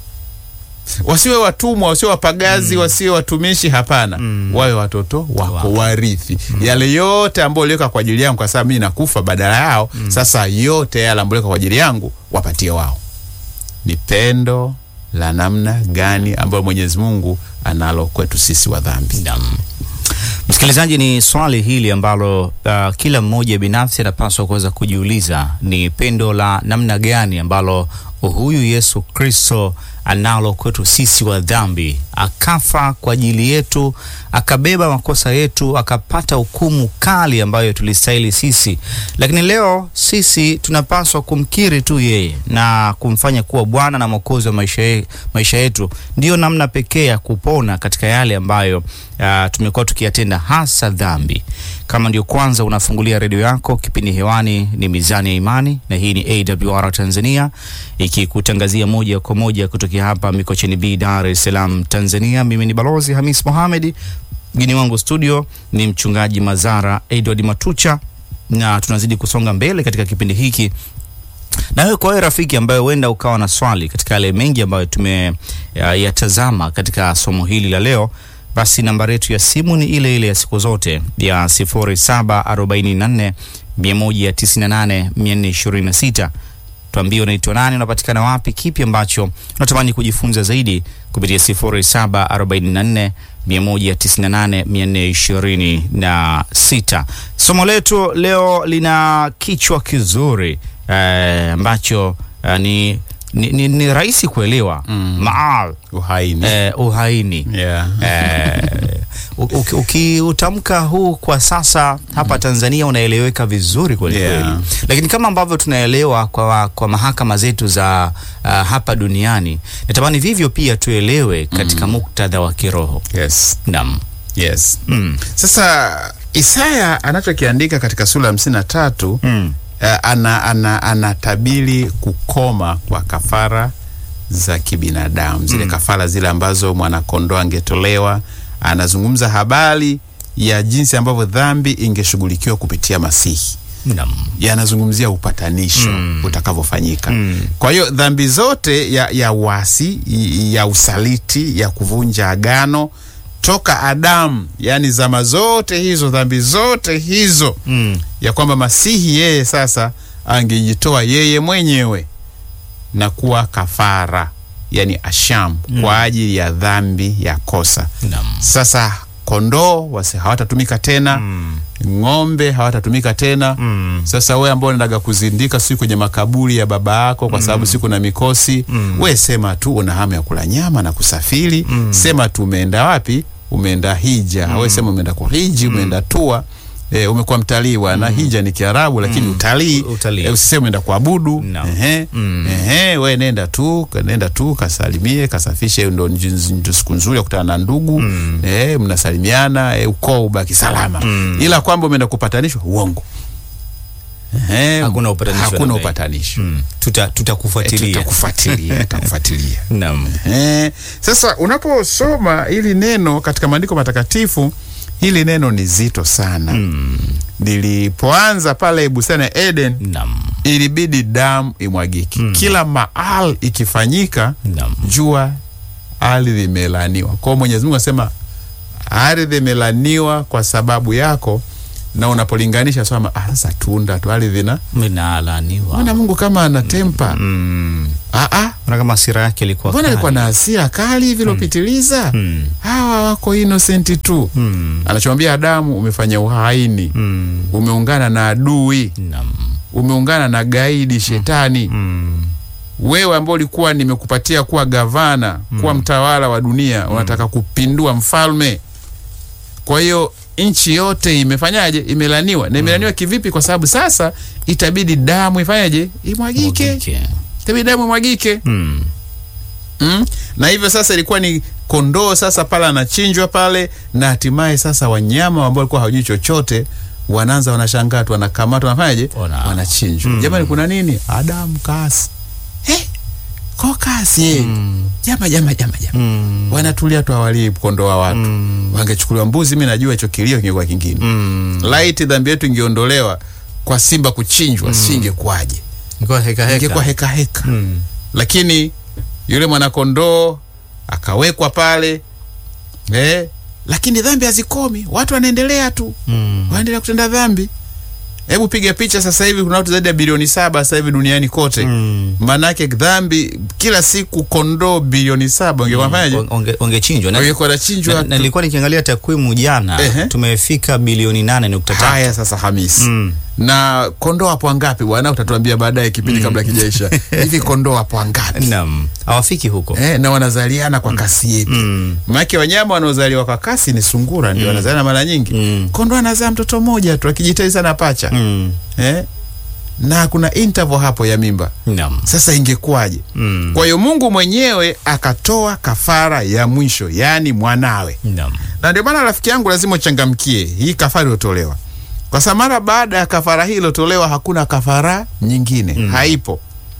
wasiwe watumwa, wasiwe wapagazi, wasiwe watumishi. Hapana, wawe watoto wako, Wako. warithi yale yote ambayo uliweka kwa ajili yangu, kwa sababu mimi nakufa badala yao. Sasa yote yale ambayo uliweka kwa ajili yangu wapatie wao. Ni pendo la namna gani ambayo Mwenyezi Mungu analo kwetu sisi wa dhambi. Naam. Msikilizaji, ni swali hili ambalo uh, kila mmoja binafsi anapaswa kuweza kujiuliza, ni pendo la namna gani ambalo huyu Yesu Kristo analo kwetu sisi wa dhambi, akafa kwa ajili yetu, akabeba makosa yetu, akapata hukumu kali ambayo tulistahili sisi, lakini leo sisi tunapaswa kumkiri tu yeye na kumfanya kuwa Bwana na Mwokozi wa maisha, ye, maisha yetu. Ndiyo namna pekee ya kupona katika yale ambayo uh, tumekuwa tukiyatenda, hasa dhambi. Kama ndio kwanza unafungulia redio yako, kipindi hewani ni Mizani ya Imani, na hii ni AWR Tanzania ikikutangazia moja kwa moja kutokea hapa Mikocheni B, Dar es Salaam, Tanzania. Mimi ni Balozi Hamis Mohamedi, mgeni wangu studio ni mchungaji Mazara Edward Matucha, na tunazidi kusonga mbele katika kipindi hiki na wewe kwa wewe rafiki ambaye huenda ukawa na swali katika yale mengi ambayo tumeyatazama katika somo hili la leo, basi nambari yetu ya simu ni ile ile ya siku zote ya 0744 198 426. Tuambie unaitwa nani, unapatikana wapi, kipi ambacho unatamani kujifunza zaidi kupitia 0744 198 426. Somo letu leo lina kichwa kizuri eh, ambacho eh, ni, ni, ni, ni rahisi kuelewa mm. maal Uhaini. eh, uhaini Yeah. eh, uki- ukiutamka huu kwa sasa hapa Tanzania unaeleweka vizuri kweli Yeah. kweli, lakini kama ambavyo tunaelewa kwa, kwa mahakama zetu za uh, hapa duniani, natamani vivyo pia tuelewe katika muktadha wa kiroho. Yes. Naam. Yes. Mm. Sasa Isaya anachokiandika katika sura ya hamsini na tatu Mm. eh, ana, ana, anatabiri kukoma kwa kafara za kibinadamu zile kafara zile ambazo mwanakondoo angetolewa. Anazungumza habari ya jinsi ambavyo dhambi ingeshughulikiwa kupitia Masihi Naam. yanazungumzia upatanisho utakavyofanyika. Kwa hiyo dhambi zote ya, ya wasi i- ya usaliti ya kuvunja agano toka Adamu, yani zama zote hizo, dhambi zote hizo Mm. ya kwamba Masihi yeye sasa angejitoa yeye mwenyewe na kuwa kafara, yani asham kwa ajili ya dhambi ya kosa. Naam. Sasa kondoo wasi hawatatumika tena Mm. ng'ombe hawatatumika tena Mm. sasa we ambao unaendaga kuzindika siku kwenye makaburi ya baba yako kwa sababu siku na mikosi we sema tu una hamu ya kula nyama na kusafiri sema tu umeenda wapi umeenda hija we sema umeenda kwa hiji umeenda tua E, umekuwa mtalii wana hija ni Kiarabu lakini utalii Utalii. e, usiseme umeenda kuabudu No. ehe Mm. ehe we nenda tu nenda tu kasalimie kasafishe hiyo ndo nji- ndio siku nzuri ya kukutana na ndugu eh, mnasalimiana eh, ukoo ubaki salama ila kwamba umeenda kupatanishwa uongo Ehe, Hakuna upatanisho hakuna namna hii. upatanisho Mm. Tuta tutakufuatilia. tutakufuatilia tutakufuatilia Naam. Eh, sasa unaposoma hili neno katika maandiko matakatifu, hili neno ni zito sana. Lilipoanza pale bustani ya Eden, Naam. ilibidi damu imwagike kila mahali ikifanyika, Naam. jua ardhi imelaniwa. Kwa hiyo Mwenyezi Mungu anasema ardhi imelaniwa kwa sababu yako, na unapolinganisha sema ah, sasa tunda tu ardhi na Mnalaaniwa. mbona Mungu kama anatempa Mm. ah, ah, Mbona kama hasira yake ilikuwa mbona alikuwa kali? na hasira kali hivi ilopitiliza Mm. hawa wako innocent tu Mm. anachomwambia Adamu umefanya uhaini Mm. umeungana na adui Naam. umeungana na gaidi shetani Mm. wewe ambao ulikuwa nimekupatia kuwa gavana kuwa mtawala wa dunia unataka kupindua mfalme kwa hiyo nchi yote imefanyaje imelaniwa na imelaniwa kivipi kwa sababu sasa itabidi damu ifanyaje imwagike Mwagike. itabidi damu imwagike Mm. mm? na hivyo sasa ilikuwa ni kondoo sasa pale anachinjwa pale na hatimaye sasa wanyama ambao walikuwa hawajui chochote wanaanza wanashangaa tu wanakamatwa wanafanyaje Wana- wanachinjwa jamani kuna nini adamu kasi hey, ko kasi eh. Mm. jama jama jama jama Mm. wanatulia tu awalii kondoo wa watu Mm. wangechukuliwa mbuzi mi najua hicho kilio kingekuwa kingine Mm. laiti dhambi yetu ingeondolewa kwa simba kuchinjwa singekuwaje Ilikuwa heka heka. ingekuwa heka heka Mm. lakini yule mwanakondoo akawekwa pale eh, lakini dhambi hazikomi watu wanaendelea tu Mm. wanaendelea kutenda dhambi hebu piga picha sasa hivi kuna watu zaidi ya bilioni saba sasa hivi duniani kote Mm. maanake dhambi kila siku kondoo bilioni saba ungekuwa fanyaje Onge- Ongechinjwa na ungekuwa nachinjwa na- tu. na nilikuwa nikiangalia takwimu jana Ehe. tumefika bilioni nane nukta tatu. haya sasa hamisi Mm. na kondoo hapo wangapi bwana utatuambia baadaye kipindi kabla kijaisha hivi kondoo hapo wangapi Naam. Hawafiki huko. eh, na wanazaliana kwa kasi yepi Mm. maanake wanyama wanaozaliwa kwa kasi ni sungura ndio wanazaliana mara nyingi Mm. kondoo anazaa mtoto mmoja tu akijitahidi sana pacha Mm. eh? na kuna interval hapo ya mimba Naam. sasa ingekuwaje Mm. kwa hiyo mungu mwenyewe akatoa kafara ya mwisho yaani mwanawe Naam. na ndio maana rafiki yangu lazima uchangamkie hii kafara iliyotolewa kwa sababu mara baada ya kafara hii iliyotolewa hakuna kafara nyingine mm. haipo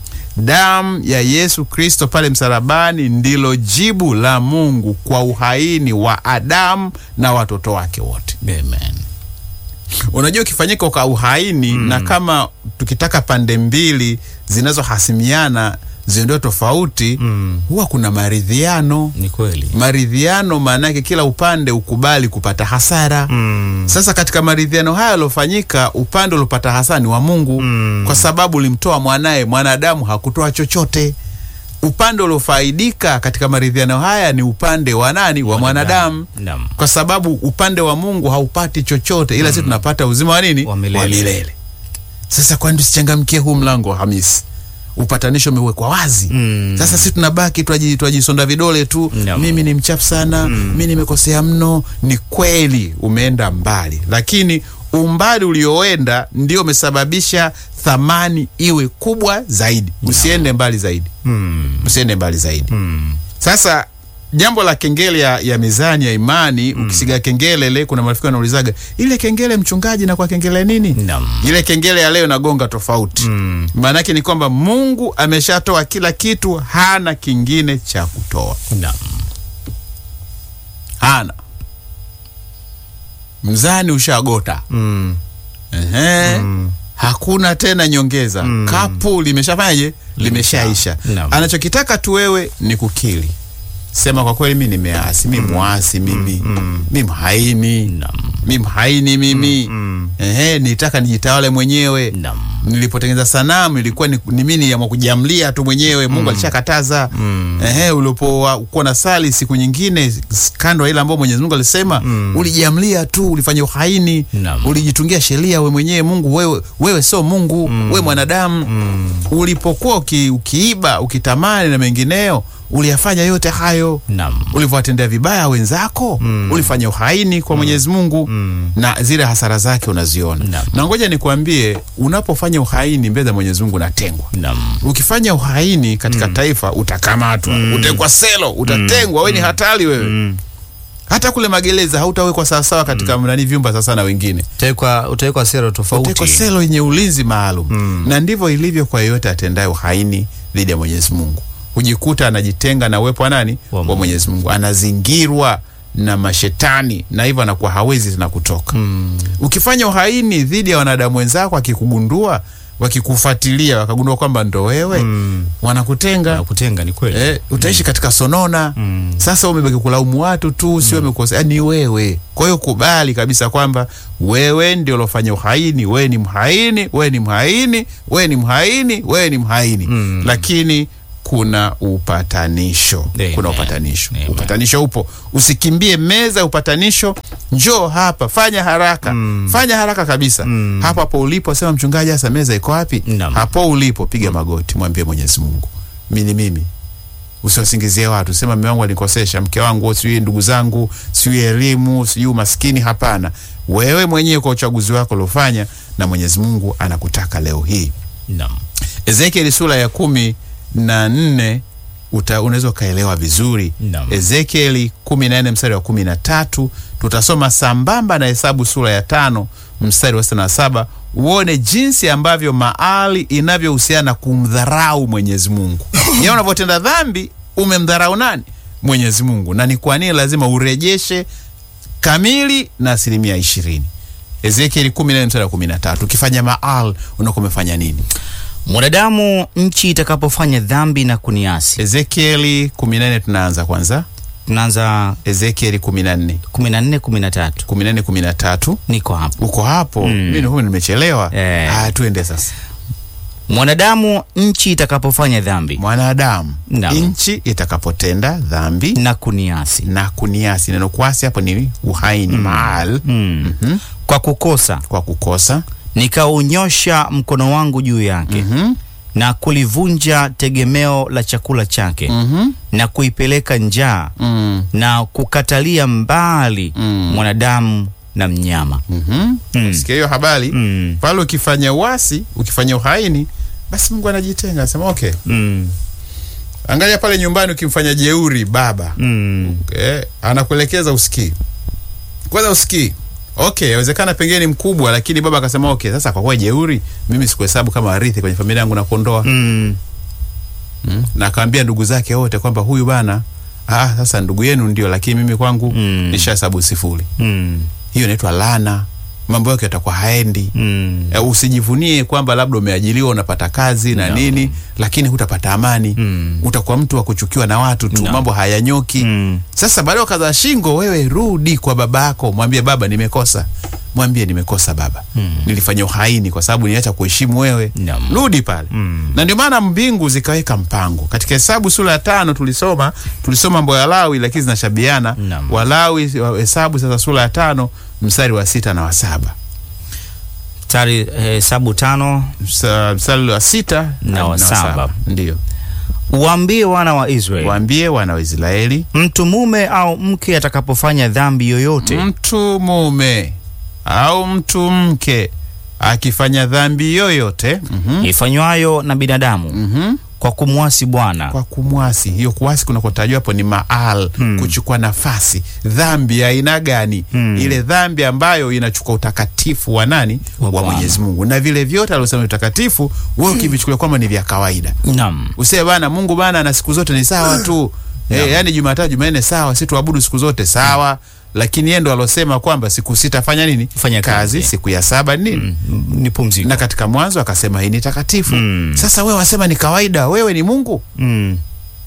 damu ya yesu kristo pale msalabani ndilo jibu la mungu kwa uhaini wa adamu na watoto wake wote Amen. unajua ukifanyika kwa uhaini mm. na kama tukitaka pande mbili zinazohasimiana ziondoe tofauti Mm. huwa kuna maridhiano Ni kweli. maridhiano maana yake kila upande ukubali kupata hasara Mm. sasa katika maridhiano haya yaliofanyika upande uliopata hasara ni wa mungu Mm. kwa sababu ulimtoa mwanaye mwanadamu hakutoa chochote upande uliofaidika katika maridhiano haya ni upande wa nani wa mwanadamu Naam. kwa sababu upande wa mungu haupati chochote ila sisi tunapata uzima wa nini Wa milele. sasa kwani tusichangamkie huu mlango wa hamisi upatanisho umewekwa wazi Mm. sasa si tunabaki twaji- twajisonda vidole tu Naam. mimi ni mchafu sana mi nimekosea mno ni kweli umeenda mbali lakini umbali ulioenda ndio umesababisha thamani iwe kubwa zaidi usiende mbali zaidi Mm. usiende mbali zaidi Mm. sasa jambo la kengele ya, ya mizani ya imani mm. ukisiga kengele ile kuna marafiki wanaulizaga ile kengele mchungaji na kwa kengele nini Naam. ile kengele ya leo nagonga tofauti Mm. maanake ni kwamba mungu ameshatoa kila kitu hana kingine cha kutoa Naam. hana mzani ushagota Mm. Ehe. Mm. hakuna tena nyongeza Mm. kapu limeshafanyaje limeshaisha Naam. anachokitaka tu wewe ni kukili sema kwa kweli mi nimeasi mi mwasi mimi mi mhaini Naam. mi mhaini mimi Mm. Ehe, nitaka nijitawale mwenyewe Naam. nilipotengeneza sanamu ilikuwa ni, ni mimi niamua kujiamlia tu mwenyewe mungu alishakataza Mm. ehe ulipokuwa na sali siku nyingine s- kando ya ile ambayo mwenyezi mungu alisema Mm. ulijiamlia tu ulifanya uhaini Naam. ulijitungia sheria we mwenyewe mungu wewe, wewe sio mungu mm. wewe mwanadamu Mm. ulipokuwa uki, ukiiba ukitamani na mengineo uliyafanya yote hayo Naam. ulivyowatendea vibaya wenzako Mm. ulifanya uhaini kwa mwenyezi mungu Mm. na zile hasara zake unaziona Naam. na ngoja nikuambie unapofanya uhaini mbele za mwenyezi mungu unatengwa Naam. ukifanya uhaini katika taifa utakamatwa utekwa selo utatengwa we ni hatari wewe Mm. hata kule magereza hautawekwa sawasawa katika mnani vyumba sasa na wengine Utawekwa utawekwa sera tofauti. utawekwa selo yenye ulinzi maalum na ndivyo ilivyo kwa yeyote atendaye uhaini dhidi ya Mwenyezi Mungu hujikuta anajitenga na uwepo wa nani Wa wa Mungu. Mwenyezi Mungu anazingirwa na mashetani na hivyo anakuwa hawezi tena kutoka ukifanya uhaini dhidi ya wanadamu wenzako akikugundua wakikufuatilia wakagundua kwamba ndo wewe wanakutenga kutenga ni kweli. Eh, utaishi katika sonona sasa umebaki kulaumu watu tu sio umekosea ni wewe kwa hiyo kubali kabisa kwamba wewe ndio ulofanya uhaini wewe ni mhaini wewe ni mhaini wewe ni mhaini wewe ni mhaini lakini kuna upatanisho Amen. kuna upatanisho Amen. upatanisho upo usikimbie meza ya upatanisho njoo hapa fanya haraka fanya haraka kabisa hapo hapo ulipo sema mchungaji hasa meza iko wapi Naam. hapo ulipo piga magoti mwambie mwenyezi mungu mi ni mimi usiwasingizie watu sema mme wangu alikosesha mke wangu sijui ndugu zangu sijui elimu sijui umaskini hapana wewe mwenyewe kwa uchaguzi wako uliofanya na mwenyezi mungu anakutaka leo hii Naam. ezekieli sura ya kumi na nne uta- unaweza ukaelewa vizuri Naam. ezekieli kumi na nne mstari wa kumi na tatu tutasoma sambamba na hesabu sura ya tano mstari wa sitini na saba uone jinsi ambavyo maali inavyohusiana na kumdharau mwenyezi mungu ya unavyotenda dhambi umemdharau nani mwenyezi mungu na ni kwa nini lazima urejeshe kamili na asilimia ishirini ezekieli kumi na nne mstari wa kumi na tatu ukifanya maal unakuwa umefanya nini Mwanadamu nchi itakapofanya dhambi na kuniasi. ezekieli 14 tunaanza kwanza Tunaanza ezekieli 14 14 13. 14 13 Niko hapo. uko hapo Mm. mimi huyu nimechelewa Eh. haya tuende sasa Mwanadamu nchi itakapofanya dhambi mwanadamu Naam. nchi itakapotenda dhambi na kuniasi. na kuniasi neno kuasi hapo ni uhaini maal Mm. Mhm. Kwa kukosa kwa kukosa nikaunyosha mkono wangu juu yake Mhm. na kulivunja tegemeo la chakula chake Mhm. na kuipeleka njaa Mm. na kukatalia mbali Mm. mwanadamu na mnyama. Mhm. Mm. sikia hiyo habari Mm. pale ukifanya uasi ukifanya uhaini basi mungu anajitenga anasema okay Mm. angalia pale nyumbani ukimfanya jeuri baba Mm. eh, anakuelekeza usikii kwanza usikii okay yawezekana pengine ni mkubwa lakini baba akasema okay sasa kwa kuwa jeuri mimi sikuhesabu kama warithi kwenye familia yangu na kuondoa Mm. mm. na akawambia ndugu zake wote kwamba huyu bana ah, sasa ndugu yenu ndio lakini mimi kwangu Mm. nishahesabu sifuri Mm. hiyo inaitwa lana mambo yake yatakuwa haendi Mm. Eh, usijivunie kwamba labda umeajiliwa unapata kazi na No. nini lakini hutapata amani Mm. utakuwa mtu wa kuchukiwa na watu tu No. mambo hayanyoki Mm. sasa baada ya kaza shingo wewe rudi kwa baba yako mwambie baba nimekosa mwambie nimekosa baba Mm. nilifanya uhaini kwa sababu niacha kuheshimu wewe Naam. rudi pale Mm. na ndio maana mbingu zikaweka mpango katika hesabu sura ya tano tulisoma tulisoma mambo ya lawi lakini zinashabiana Naam. walawi wa- hesabu sasa sura ya tano mstari wa sita na wa saba Mstari hesabu tano Msa- mstari wa sita Na wa saba. ndio uwaambie wana wa Israeli waambie wana wa israeli mtu mume au mke atakapofanya dhambi yoyote mtu mume au mtu mke akifanya dhambi yoyote mhm, ifanywayo na binadamu mhm, kwa kumwasi Bwana kwa kumwasi hiyo kuwasi kunakotajwa hapo ni maal Mm. kuchukua nafasi dhambi ya aina gani Mm. ile dhambi ambayo inachukua utakatifu wa nani Wa wa Bwana. mwenyezi mungu na vile vyote aliosema ni utakatifu wewe ukivichukulia kwamba ni vya kawaida Naam. usee bana mungu bana na siku zote ni sawa tu Naam. e, yani jumatatu jumanne sawa si tuabudu siku zote sawa lakini yeye ndo alosema kwamba siku sita fanya nini Fanya kazi. siku ya saba ni nini Mm, ni pumziko na katika mwanzo akasema hii ni takatifu Mm. sasa wewe wasema ni kawaida wewe ni mungu mm.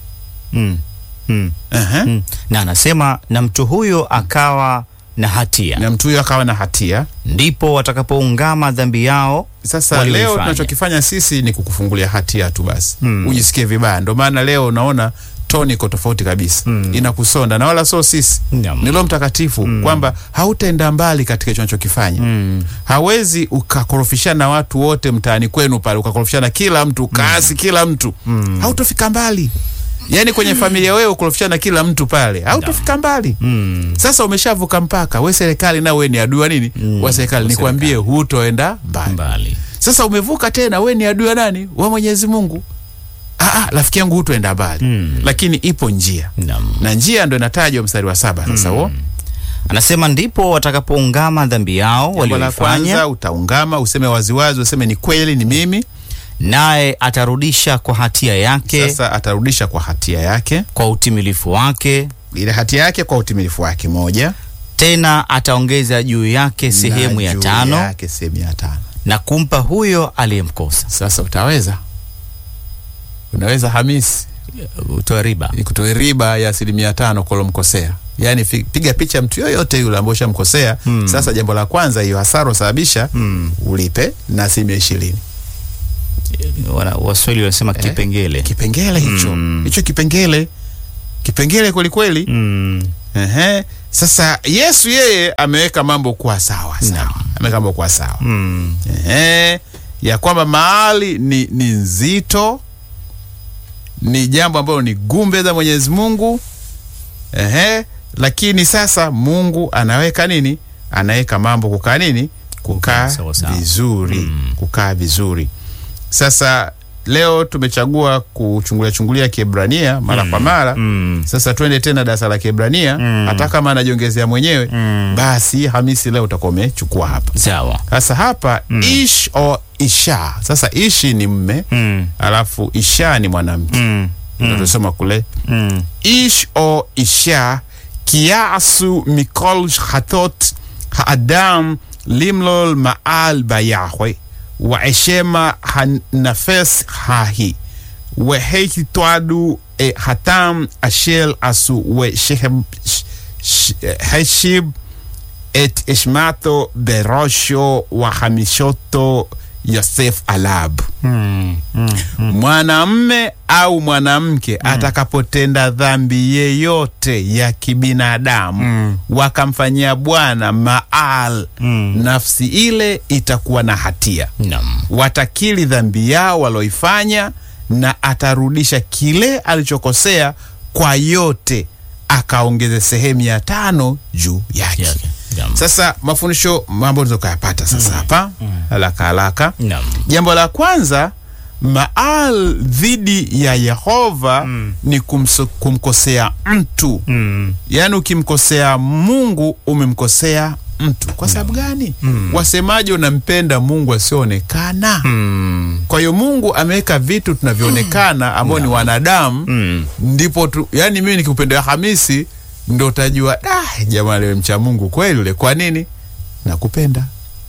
Mm. Mm. Aha. Mm. na anasema na mtu huyo akawa na hatia na mtu huyo akawa na hatia ndipo watakapoungama dhambi yao sasa Walioifanya. leo tunachokifanya sisi ni kukufungulia hatia tu basi Mm. ujisikie vibaya ndio maana leo unaona toni iko tofauti kabisa Mm. inakusonda na wala sio sisi Naam. ni Roho mtakatifu kwamba hautaenda mbali katika hicho unachokifanya Mm. hawezi ukakorofishana na watu wote mtaani kwenu pale ukakorofishana kila mtu ukaasi kila mtu Mm. hautofika mbali yaani kwenye familia wewe ukorofishana kila mtu pale hautofika mbali Mm. sasa umeshavuka mpaka we serikali na we ni adui wa nini Mm, wa serikali wa nikwambie hutoenda mbali mbali sasa umevuka tena we ni adui wa nani wa mwenyezi mungu "Ah, ah, rafiki yangu hutuenda mbali Mm. lakini ipo njia Naam. na njia ndo inatajwa mstari wa saba sasa huo Anasema ndipo watakapoungama dhambi yao jambo la walioifanya, kwanza utaungama useme waziwazi useme ni kweli ni mimi naye atarudisha kwa hatia yake sasa atarudisha kwa hatia yake kwa utimilifu wake, ile hatia yake kwa utimilifu wake moja tena ataongeza juu yake sehemu na ya juu tano yake sehemu ya tano na kumpa huyo aliyemkosa. sasa utaweza unaweza hamisi Utoe riba. kutoe riba ya asilimia tano kolomkosea yaani fi- piga picha mtu yoyote yule ambao ushamkosea Hmm. sasa jambo la kwanza hiyo hasara usababisha Mm. ulipe na asilimia ishirini Wana- Waswahili wanasema kipengele. kipengele hicho Mm. hicho kipengele kipengele kwelikweli Mm. Ehe. Sasa Yesu yeye ameweka mambo kuwa sawa sawa, ameweka mambo kuwa sawa Mm. Ehe. ya kwamba mahali ni, ni nzito, ni jambo ambalo ni gumbe za Mwenyezi Mungu Ehe. Lakini sasa Mungu anaweka nini? Anaweka mambo kukaa nini? Kukaa Sawa sawa. vizuri, Mm. kukaa vizuri. Sasa leo tumechagua kuchungulia chungulia Kiebrania mara kwa mara Mm. sasa twende tena darasa la Kiebrania Mm. hata kama anajiongezea mwenyewe Mm. basi Hamisi leo utakuwa umechukua hapa. Sawa. Sasa hapa ish o isha. Sasa ishi ni mme Mm. alafu isha ni mwanamke. Mm. Ndio tunasema kule Mm. ish o isha kiasu mikol hatot haadam limlol maal bayahwe wa eshema hanafes hahi وهيك توعدوا إيه، حتام أشيل أسو وشهب ش- ش- هشيب את אשמתו בראשו וחמישותו יוסף עליו. Mm. Mm. Mwanamme au mwanamke atakapotenda dhambi yeyote ya kibinadamu Mm. wakamfanyia Bwana maal, Mm. nafsi ile itakuwa na hatia Naam. watakili dhambi yao walioifanya na atarudisha kile alichokosea kwa yote akaongeze sehemu ya tano juu yake Yake. Naam. sasa mafundisho mambo tukayapata sasa hapa haraka haraka Naam. jambo la kwanza maal dhidi ya yehova Mm. ni kumso, kumkosea mtu Mm. yaani ukimkosea mungu umemkosea mtu kwa sababu gani Mm. wasemaji unampenda mungu asioonekana Mm. kwa hiyo mungu ameweka vitu tunavyoonekana ambao ni wanadamu Mm. ndipo tu yani mimi nikikupendea hamisi ndo utajua ah, jamaa lewe mcha mungu kweli ule kwa nini nakupenda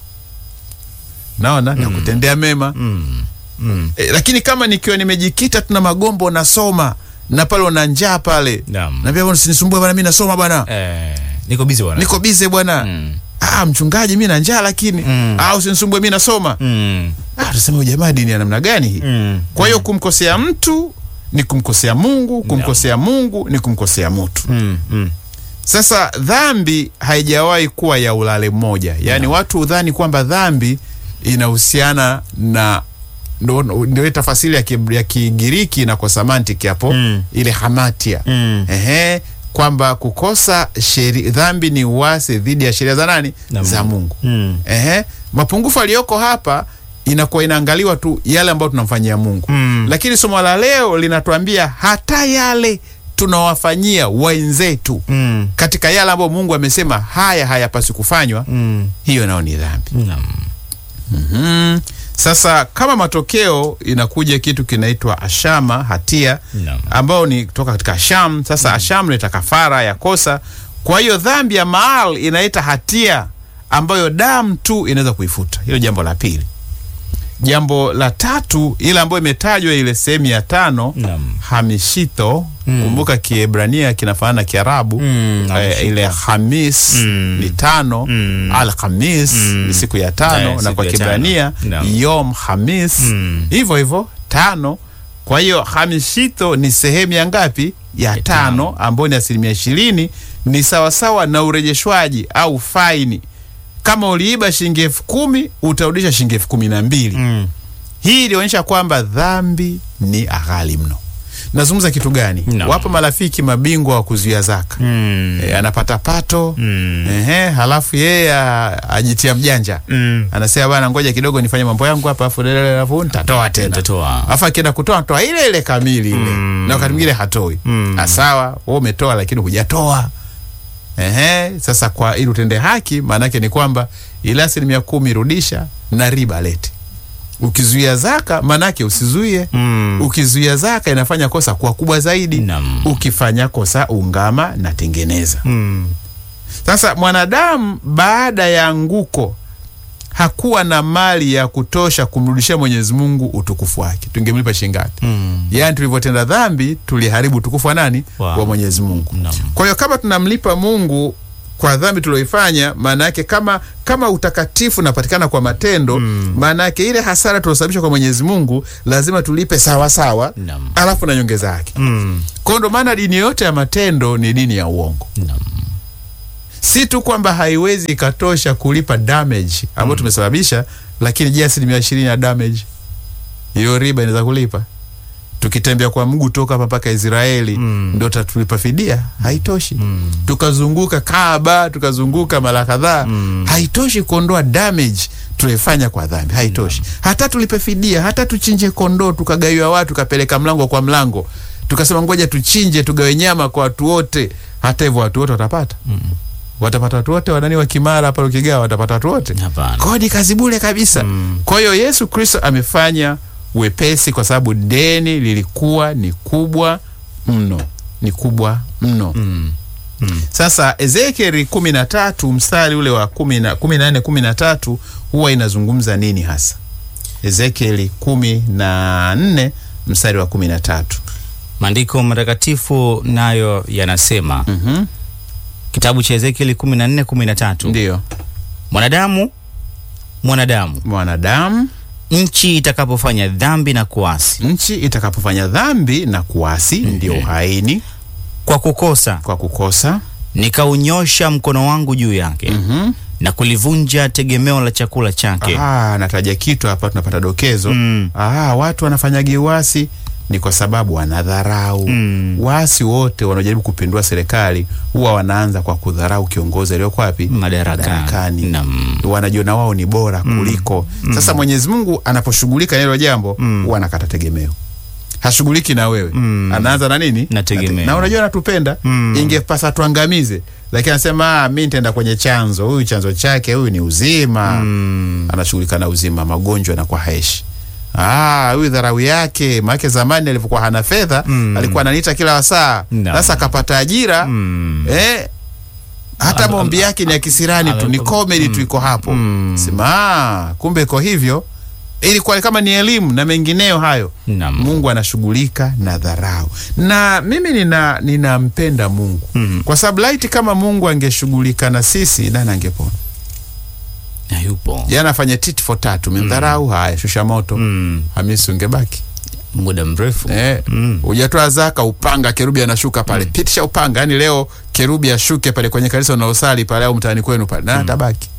naona nakutendea mema Mm. Mm. e, lakini kama nikiwa nimejikita tuna magombo nasoma na pale una njaa pale Naam. naambia bwana usinisumbue bwana mi nasoma bwana Eh, niko busy bwana. niko bize bwana Mm. ah, mchungaji mi na njaa lakini Mm. ah, usinisumbue mi nasoma Mm. ah, tusema huyu jamaa dini ya namna gani hii Mm. kwa hiyo kumkosea mtu ni kumkosea mungu kumkosea mungu ni kumkosea mtu Mm. Mm. sasa dhambi haijawahi kuwa ya ulale mmoja yaani watu hudhani kwamba dhambi inahusiana na ndo- ndio ile tafasiri ya Ki- ya kigiriki na kwa semantic hapo Mm. ile hamatia Mm. ehe kwamba kukosa sheri, dhambi ni uasi dhidi ya sheria za nani Na za Mungu. mungu Mm. ehe mapungufu aliyoko hapa inakuwa inaangaliwa tu yale ambayo tunamfanyia mungu Mm. lakini somo la leo linatuambia hata yale tunawafanyia wenzetu Mm. katika yale ambayo mungu amesema haya hayapaswi kufanywa Mm. hiyo nayo ni dhambi Naam. mm. sasa kama matokeo inakuja kitu kinaitwa ashama hatia Naam. ambayo ni kutoka katika asham sasa asham leta kafara ya kosa kwa hiyo dhambi ya maal inaita hatia ambayo damu tu inaweza kuifuta hilo jambo la pili jambo la tatu ile ambayo imetajwa ile sehemu ya tano Naam. hamishito kumbuka kiebrania kinafanana na kiarabu Mm, eh, hamishito. ile hamis Mm. ni tano Mm. al khamis Mm. ni siku ya tano Eh, na siku kwa ya kibrania tano. Naam. yom hamis Mm. hivyo hivyo tano kwa hiyo hamishito ni sehemu ya ngapi ya Ya tano tano. ambayo ni asilimia ishirini ni sawasawa na urejeshwaji au faini kama uliiba shilingi elfu kumi utarudisha shilingi elfu kumi na mbili Mm. hii ilionyesha kwamba dhambi ni aghali mno nazungumza kitu gani Naam. wapo marafiki mabingwa wa kuzuia zaka Mm. e, anapata pato Mm. ehe, halafu yeye a- ajitia mjanja Mm. anasema bana ngoja kidogo nifanye mambo yangu hapa afu alafu nitatoa tena Nitatoa. alafu akienda kutoa toa ile ile kamili ile Mm. na wakati mwingine hatoi Mm. Ah, sawa wewe umetoa lakini hujatoa Ehe, sasa kwa ili utende haki maanake ni kwamba ile asilimia kumi rudisha na riba lete ukizuia zaka maanake usizuie Mm. ukizuia zaka inafanya kosa kuwa kubwa zaidi Naam. ukifanya kosa ungama na tengeneza Mm. sasa mwanadamu baada ya anguko hakuwa na mali ya kutosha kumrudishia Mwenyezi Mungu utukufu wake. Tungemlipa shilingi ngapi? Mm. Yaani tulivyotenda dhambi tuliharibu utukufu wa nani? Wow. Wa Mwenyezi Mungu. Naam. Kwa hiyo kama tunamlipa Mungu kwa dhambi tulioifanya, maana yake kama kama utakatifu unapatikana kwa matendo, maana yake ile hasara tuliosababisha kwa Mwenyezi Mungu lazima tulipe sawa sawa, Naam. alafu na nyongeza yake. Mm. Kwa hiyo ndo maana dini yote ya matendo ni dini ya uongo Naam. si tu kwamba haiwezi ikatosha kulipa damage ambayo tumesababisha, lakini je, asilimia ishirini ya damage hiyo riba inaweza kulipa? Tukitembea kwa mguu toka hapa mpaka Israeli Mm. ndo tatulipa fidia? Haitoshi. Mm. Tukazunguka Kaaba, tukazunguka mara kadhaa, Mm. haitoshi kuondoa damage tulifanya kwa dhambi, haitoshi. Hata tulipe fidia, hata tuchinje kondoo tukagaiwa watu, tukapeleka mlango kwa mlango, tukasema ngoja tuchinje tugawe nyama kwa watu wote, hata hivyo watu wote watapata watapata watu wote wanani wa Kimara hapa Lukigawa watapata watu wote Hapana. kodi kazi bure kabisa Mm. kwa hiyo Yesu Kristo amefanya wepesi kwa sababu deni lilikuwa ni kubwa mno ni kubwa mno Mm. Mm. sasa Ezekieli kumi na tatu mstari ule wa kumi na kumi na nne kumi na tatu huwa inazungumza nini hasa Ezekieli kumi na nne mstari wa kumi na tatu Maandiko matakatifu nayo yanasema Mhm. kitabu cha Ezekieli 14 13, ndiyo mwanadamu mwanadamu, mwanadamu nchi itakapofanya dhambi na kuasi nchi itakapofanya dhambi na kuasi ndio uhaini kwa kukosa, kwa kukosa nikaunyosha mkono wangu juu yake Mhm. na kulivunja tegemeo la chakula chake. Ah, nataja kitu hapa tunapata dokezo Mm. ah, watu wanafanyagi uasi ni kwa sababu wanadharau Mm. waasi wote wanaojaribu kupindua serikali huwa wanaanza kwa kudharau kiongozi aliyoko wapi Madarakani. Naam. wanajiona wao ni bora kuliko sasa mwenyezi mungu anaposhughulika na hilo jambo huwa anakata tegemeo hashughuliki na wewe Mm. anaanza na nini Na tegemeo. na unajua anatupenda Mm. ingepasa tuangamize lakini anasema ah, mi nitaenda kwenye chanzo huyu chanzo chake huyu ni uzima Mm. anashughulika na uzima magonjwa yanakuwa haeshi Ah, huyu dharau yake maake zamani alivyokuwa hana fedha Mm. alikuwa ananiita kila wasaa Naam. sasa akapata ajira Mm. eh, hata Am- maombi yake ni ya kisirani tu ni am- comedy tu iko hapo Mm. sema ah, kumbe iko hivyo ilikuwa kama ni elimu na mengineyo hayo Naam. mungu anashughulika na dharau na mimi nina ninampenda mungu Mm. kwa sababu laiti kama mungu angeshughulika na sisi nani angepona Na yupo jana afanye tit for tatu memdharau haya shusha moto Mm. hamisi ungebaki muda mrefu eh, Mm. hujatoa zaka upanga kerubi anashuka pale pitisha upanga yani leo kerubi ashuke pale kwenye kanisa unaosali pale au mtaani kwenu pale na atabaki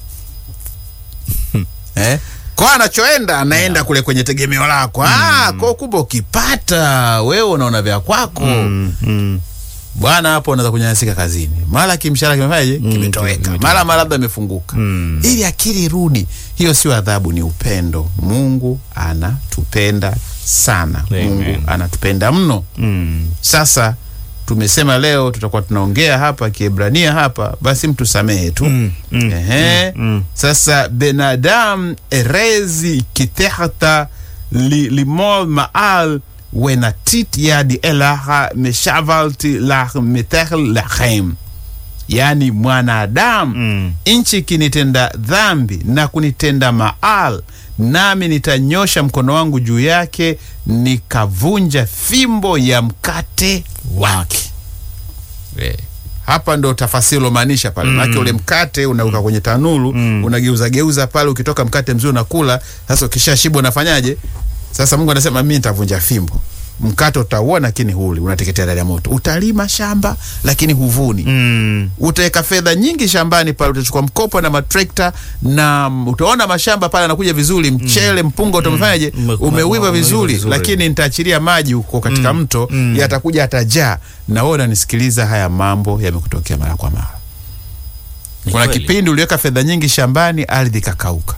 eh? kwa anachoenda anaenda kule kwenye tegemeo lako ah, kwa kumbe ukipata wewe unaona vya kwako Mm. Mm. bwana hapo unaweza kunyanyasika kazini mara kimshahara kimefanyaje kimetoweka kimetoweka. mara mara labda amefunguka Mm. ili akili irudi hiyo sio adhabu ni upendo mungu anatupenda sana Amen. mungu anatupenda mno Mm. sasa tumesema leo tutakuwa tunaongea hapa kiebrania hapa basi mtu samehe tu Mm. Mm. Ehe. Mm. sasa benadam erezi kitehta li, limol maal wenatit yadi elaha meshavalti lah metehel lachem yaani mwanadamu Mm. nchi ikinitenda dhambi na kunitenda maal nami nitanyosha mkono wangu juu yake nikavunja fimbo ya mkate wake Eh, hapa ndo tafasiri lomaanisha pale manake ule mkate unauka kwenye tanuru Mm. unageuza geuza pale ukitoka mkate mzuri unakula sasa ukisha shiba unafanyaje sasa mungu anasema mi nitavunja fimbo mkate utauona lakini huli unateketea ndani ya moto utalima shamba lakini huvuni Mm. utaweka fedha nyingi shambani pale, utachukua mkopo na matrekta na mm, utaona mashamba pale anakuja vizuri, mchele mpunga utamefanyaje, Ume- ume- umeuiva umeiva vizuri, vizuri. lakini nitaachilia maji huko katika mto, yatakuja yatajaa. Na wewe unanisikiliza, haya mambo yamekutokea mara kwa mara. Ni Kuna kweli. kipindi uliweka fedha nyingi shambani, ardhi ikakauka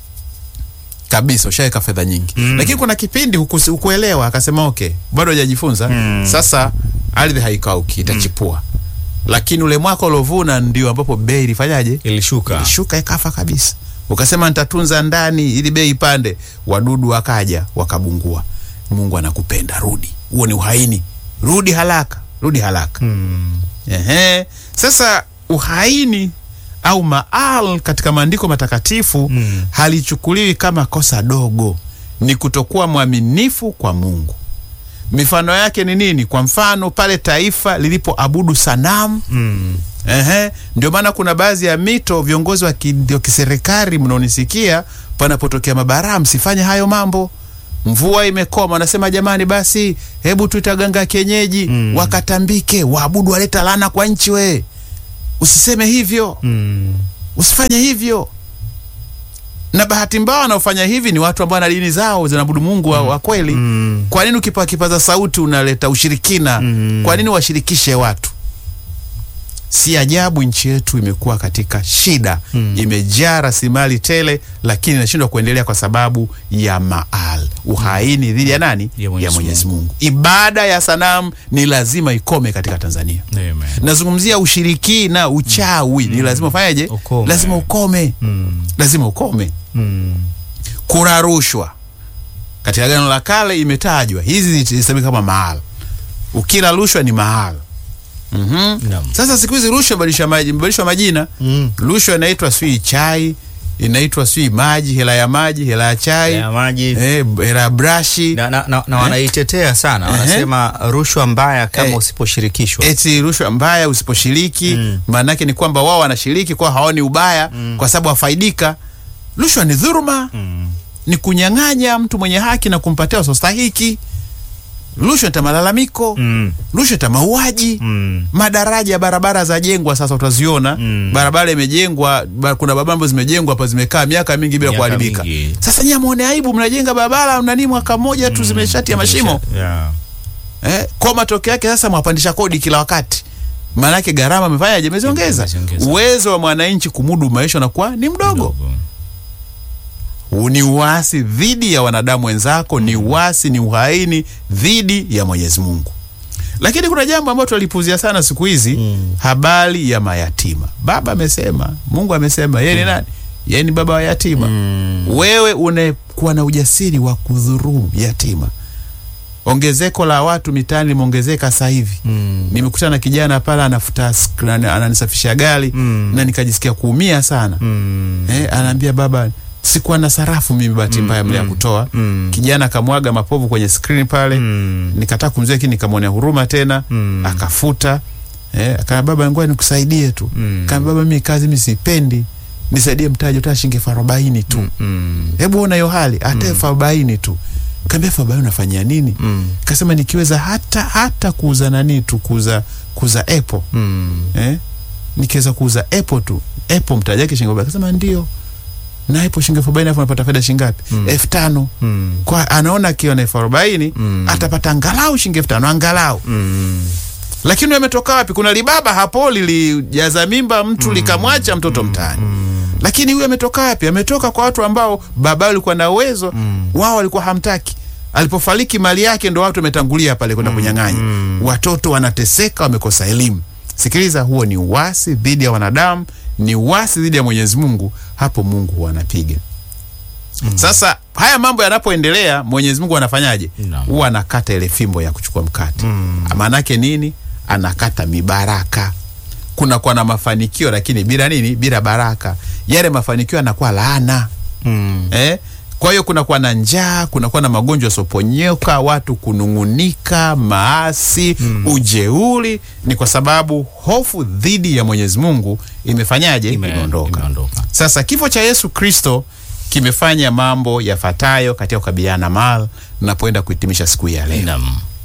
kabisa, ushaweka fedha nyingi lakini kuna kipindi hukusi- hukuelewa, akasema okay, bado hajajifunza sasa, ardhi haikauki, itachipua lakini ule mwaka ulovuna ndio ambapo bei ilifanyaje? Ilishuka. Ilishuka ikafa kabisa. Ukasema nitatunza ndani ili bei ipande, wadudu wakaja wakabungua. Mungu anakupenda, rudi. Huo ni uhaini, rudi haraka, rudi haraka. Mm. Ehe. Sasa uhaini au maal katika maandiko matakatifu Mm. halichukuliwi kama kosa dogo, ni kutokuwa mwaminifu kwa Mungu. Mifano yake ni nini? Kwa mfano pale taifa lilipoabudu sanamu Mm. Ehe, ndio maana kuna baadhi ya mito, viongozi wa ki- wa kiserikali mnaonisikia, panapotokea mabaraa, msifanye hayo mambo. Mvua imekoma, wanasema jamani, basi hebu tuita ganga ya kienyeji Mm. wakatambike, waabudu, waleta laana kwa nchi. We usiseme hivyo, Mm. usifanye hivyo. Na bahati mbaya wanaofanya hivi ni watu ambao wana dini zao zinaabudu Mungu wa, wa kweli. Mm. Kwa nini ukipa kipaza sauti unaleta ushirikina? Mm. Kwa nini washirikishe watu? Si ajabu nchi yetu imekuwa katika shida Mm. imejaa rasilimali tele, lakini inashindwa kuendelea kwa sababu ya maal, uhaini dhidi ya nani? Ya Mwenyezi Mwenyezi Mungu. Ibada ya sanamu ni lazima ikome katika Tanzania. Amen. Nazungumzia ushirikina, uchawi ni lazima ufanyeje? Ukome. Lazima ukome, Mm. lazima ukome. Mm. Kura rushwa katika Agano la Kale imetajwa, hizi zisemeka kama mahal. Ukila rushwa ni mahal. Mhm. Naam. Sasa siku hizi rushwa imebadilishwa maji- imebadilishwa majina. Mm. Rushwa inaitwa sijui chai, inaitwa sijui maji, hela ya maji, hela ya chai, Ya maji eh, hela ya brashi, na, na, na, na wanaitetea sana, Ehe. wanasema rushwa mbaya kama Eh. usiposhirikishwa. eti rushwa mbaya usiposhiriki. Mm. Maanake ni kwamba wao wanashiriki kwa hawaoni ubaya kwa sababu wafaidika. Rushwa ni dhuruma. Mm. ni kunyang'anya mtu mwenye haki na kumpatia wasostahiki. Rushwa ita malalamiko, Mm. rushwa ita mauaji. Mm. Madaraja ya barabara zajenwa sasa, utaziona Mm. barabara imejengwa, ba, kuna barabara ambazo zimejengwa hapa zimekaa miaka mingi bila Miaka kuharibika. mingi. Sasa nyie muone aibu, mnajenga barabara nani mwaka mmoja tu zimeshatia mashimo Yeah. eh, kwa matokeo yake sasa mwapandisha kodi kila wakati, maanake gharama amefanyaje? Imeziongeza. Imeziongeza. Uwezo wa mwananchi kumudu maisha unakuwa ni mdogo. Huu ni uasi dhidi ya wanadamu wenzako, ni uasi, ni uhaini dhidi ya Mwenyezi Mungu. Lakini kuna jambo ambalo tunalipuzia sana siku hizi Mm. habari ya mayatima. Baba amesema, Mungu amesema, yeye ni nani? Yeye ni baba wa yatima. Mm. Wewe unakuwa na ujasiri wa kudhurumu yatima. Ongezeko la watu mitaani limeongezeka sasa hivi. Mm. Nimekutana na kijana pale anafuta sk- ana- ananisafisha gari Mm. na nikajisikia kuumia sana. Mm. Eh, anaambia baba, sikuwa na sarafu mimi, bahati mbaya mlia kutoa. Mm. Kijana akamwaga mapovu kwenye skrini pale, Mm. nikataka kumzuia, lakini nikamwonea huruma tena, Mm. akafuta. Eh, akana baba, ngoja nikusaidie tu. Mm. Kama baba, mimi kazi mimi sipendi, nisaidie mtaji utaa shilingi elfu arobaini tu. Mm. Hebu ona hiyo hali, hata elfu arobaini tu. Kaambia elfu arobaini unafanyia nini? Mm. Kasema nikiweza hata hata kuuza nani tu, kuuza kuuza apple Mm. eh? nikiweza kuuza apple tu apple mtaji wake shilingi arobaini. Akasema ndio, na apple shilingi elfu arobaini alafu unapata faida shilingi ngapi? Mm. elfu tano Mm. kwa anaona akiwa na elfu arobaini Mm. atapata angalau shilingi elfu tano angalau. Mm. Lakini ametoka wapi? Kuna libaba hapo lilijaza mimba mtu likamwacha mtoto mtaani. Lakini huyu ametoka wapi? Ametoka kwa watu ambao baba alikuwa na uwezo wao walikuwa hamtaki. Alipofariki mali yake ndo watu wametangulia pale kwenda kunyang'anya. Watoto wanateseka, wamekosa elimu. Sikiliza, huo ni uasi dhidi ya wanadamu, ni uasi dhidi ya Mwenyezi Mungu. Hapo Mungu huwa anapiga. Sasa haya mambo yanapoendelea, Mwenyezi Mungu anafanyaje? Naam. Huwa anakata ile fimbo ya kuchukua mkate. Maanake nini? Anakata mibaraka. Kunakuwa na mafanikio, lakini bila nini? Bila baraka. Yale mafanikio yanakuwa laana Mm. eh? Kwa hiyo kunakuwa na njaa, kunakuwa na magonjwa yasioponyoka, watu kunung'unika, maasi, ujeuri. Ni kwa sababu hofu dhidi ya Mwenyezi Mungu imefanyaje? Ime- Imeondoka. imeondoka. Sasa kifo cha Yesu Kristo kimefanya mambo yafuatayo katika kukabiliana na mal napoenda kuhitimisha siku hii ya leo. Naam.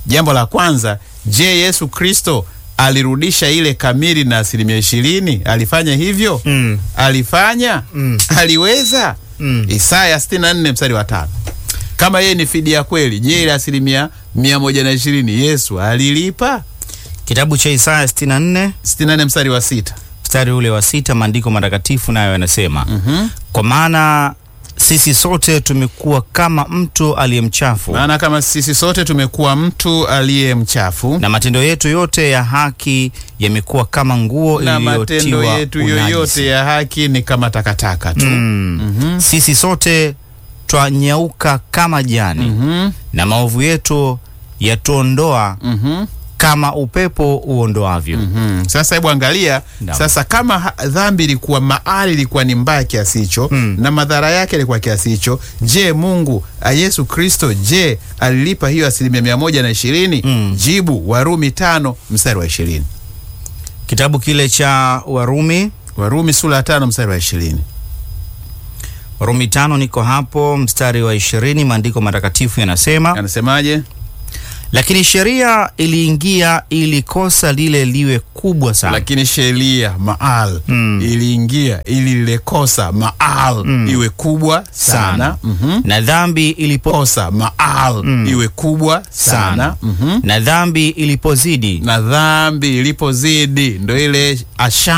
Jambo la kwanza, je, Yesu Kristo alirudisha ile kamili na asilimia ishirini? Alifanya hivyo? Mm. Alifanya? Mm. Aliweza? Mm. Isaya 64 mstari wa tano. Kama yeye ni fidia kweli, je, ile asilimia mia moja na ishirini Yesu alilipa? Kitabu cha Isaya 64 64 mstari wa sita. mstari ule wa sita, maandiko matakatifu nayo yanasema Mhm. kwa maana sisi sote tumekuwa kama mtu aliye mchafu Maana kama sisi sote tumekuwa mtu aliye mchafu na matendo yetu yote ya haki yamekuwa kama nguo na matendo iliyotiwa yetu unajisi. yoyote ya haki ni kama takataka tu. Mm. Mhm. Sisi sote twanyauka kama jani Mhm. na maovu yetu yatuondoa Mhm. kama upepo uondoavyo. Mhm. Sasa hebu angalia Naam. sasa, kama ha- dhambi ilikuwa maali ilikuwa ni mbaya kiasi hicho Mm. na madhara yake ilikuwa kiasi hicho, je, Mungu a Yesu Kristo, je alilipa hiyo asilimia mia moja na ishirini? Mm. Jibu, Warumi tano mstari wa ishirini. Kitabu kile cha Warumi, Warumi sura ya tano mstari wa ishirini. Warumi tano, niko hapo mstari wa ishirini. Maandiko matakatifu yanasema Anasemaje? lakini sheria iliingia ili kosa lile liwe kubwa sana Lakini sheria maal Mm. iliingia ili lile kosa maal Mm. iwe kubwa sana, sana Mhm. na dhambi ilipo kosa maal Mm. iwe kubwa sana, sana Mhm. na dhambi ilipozidi na dhambi ilipozidi ndo ile asha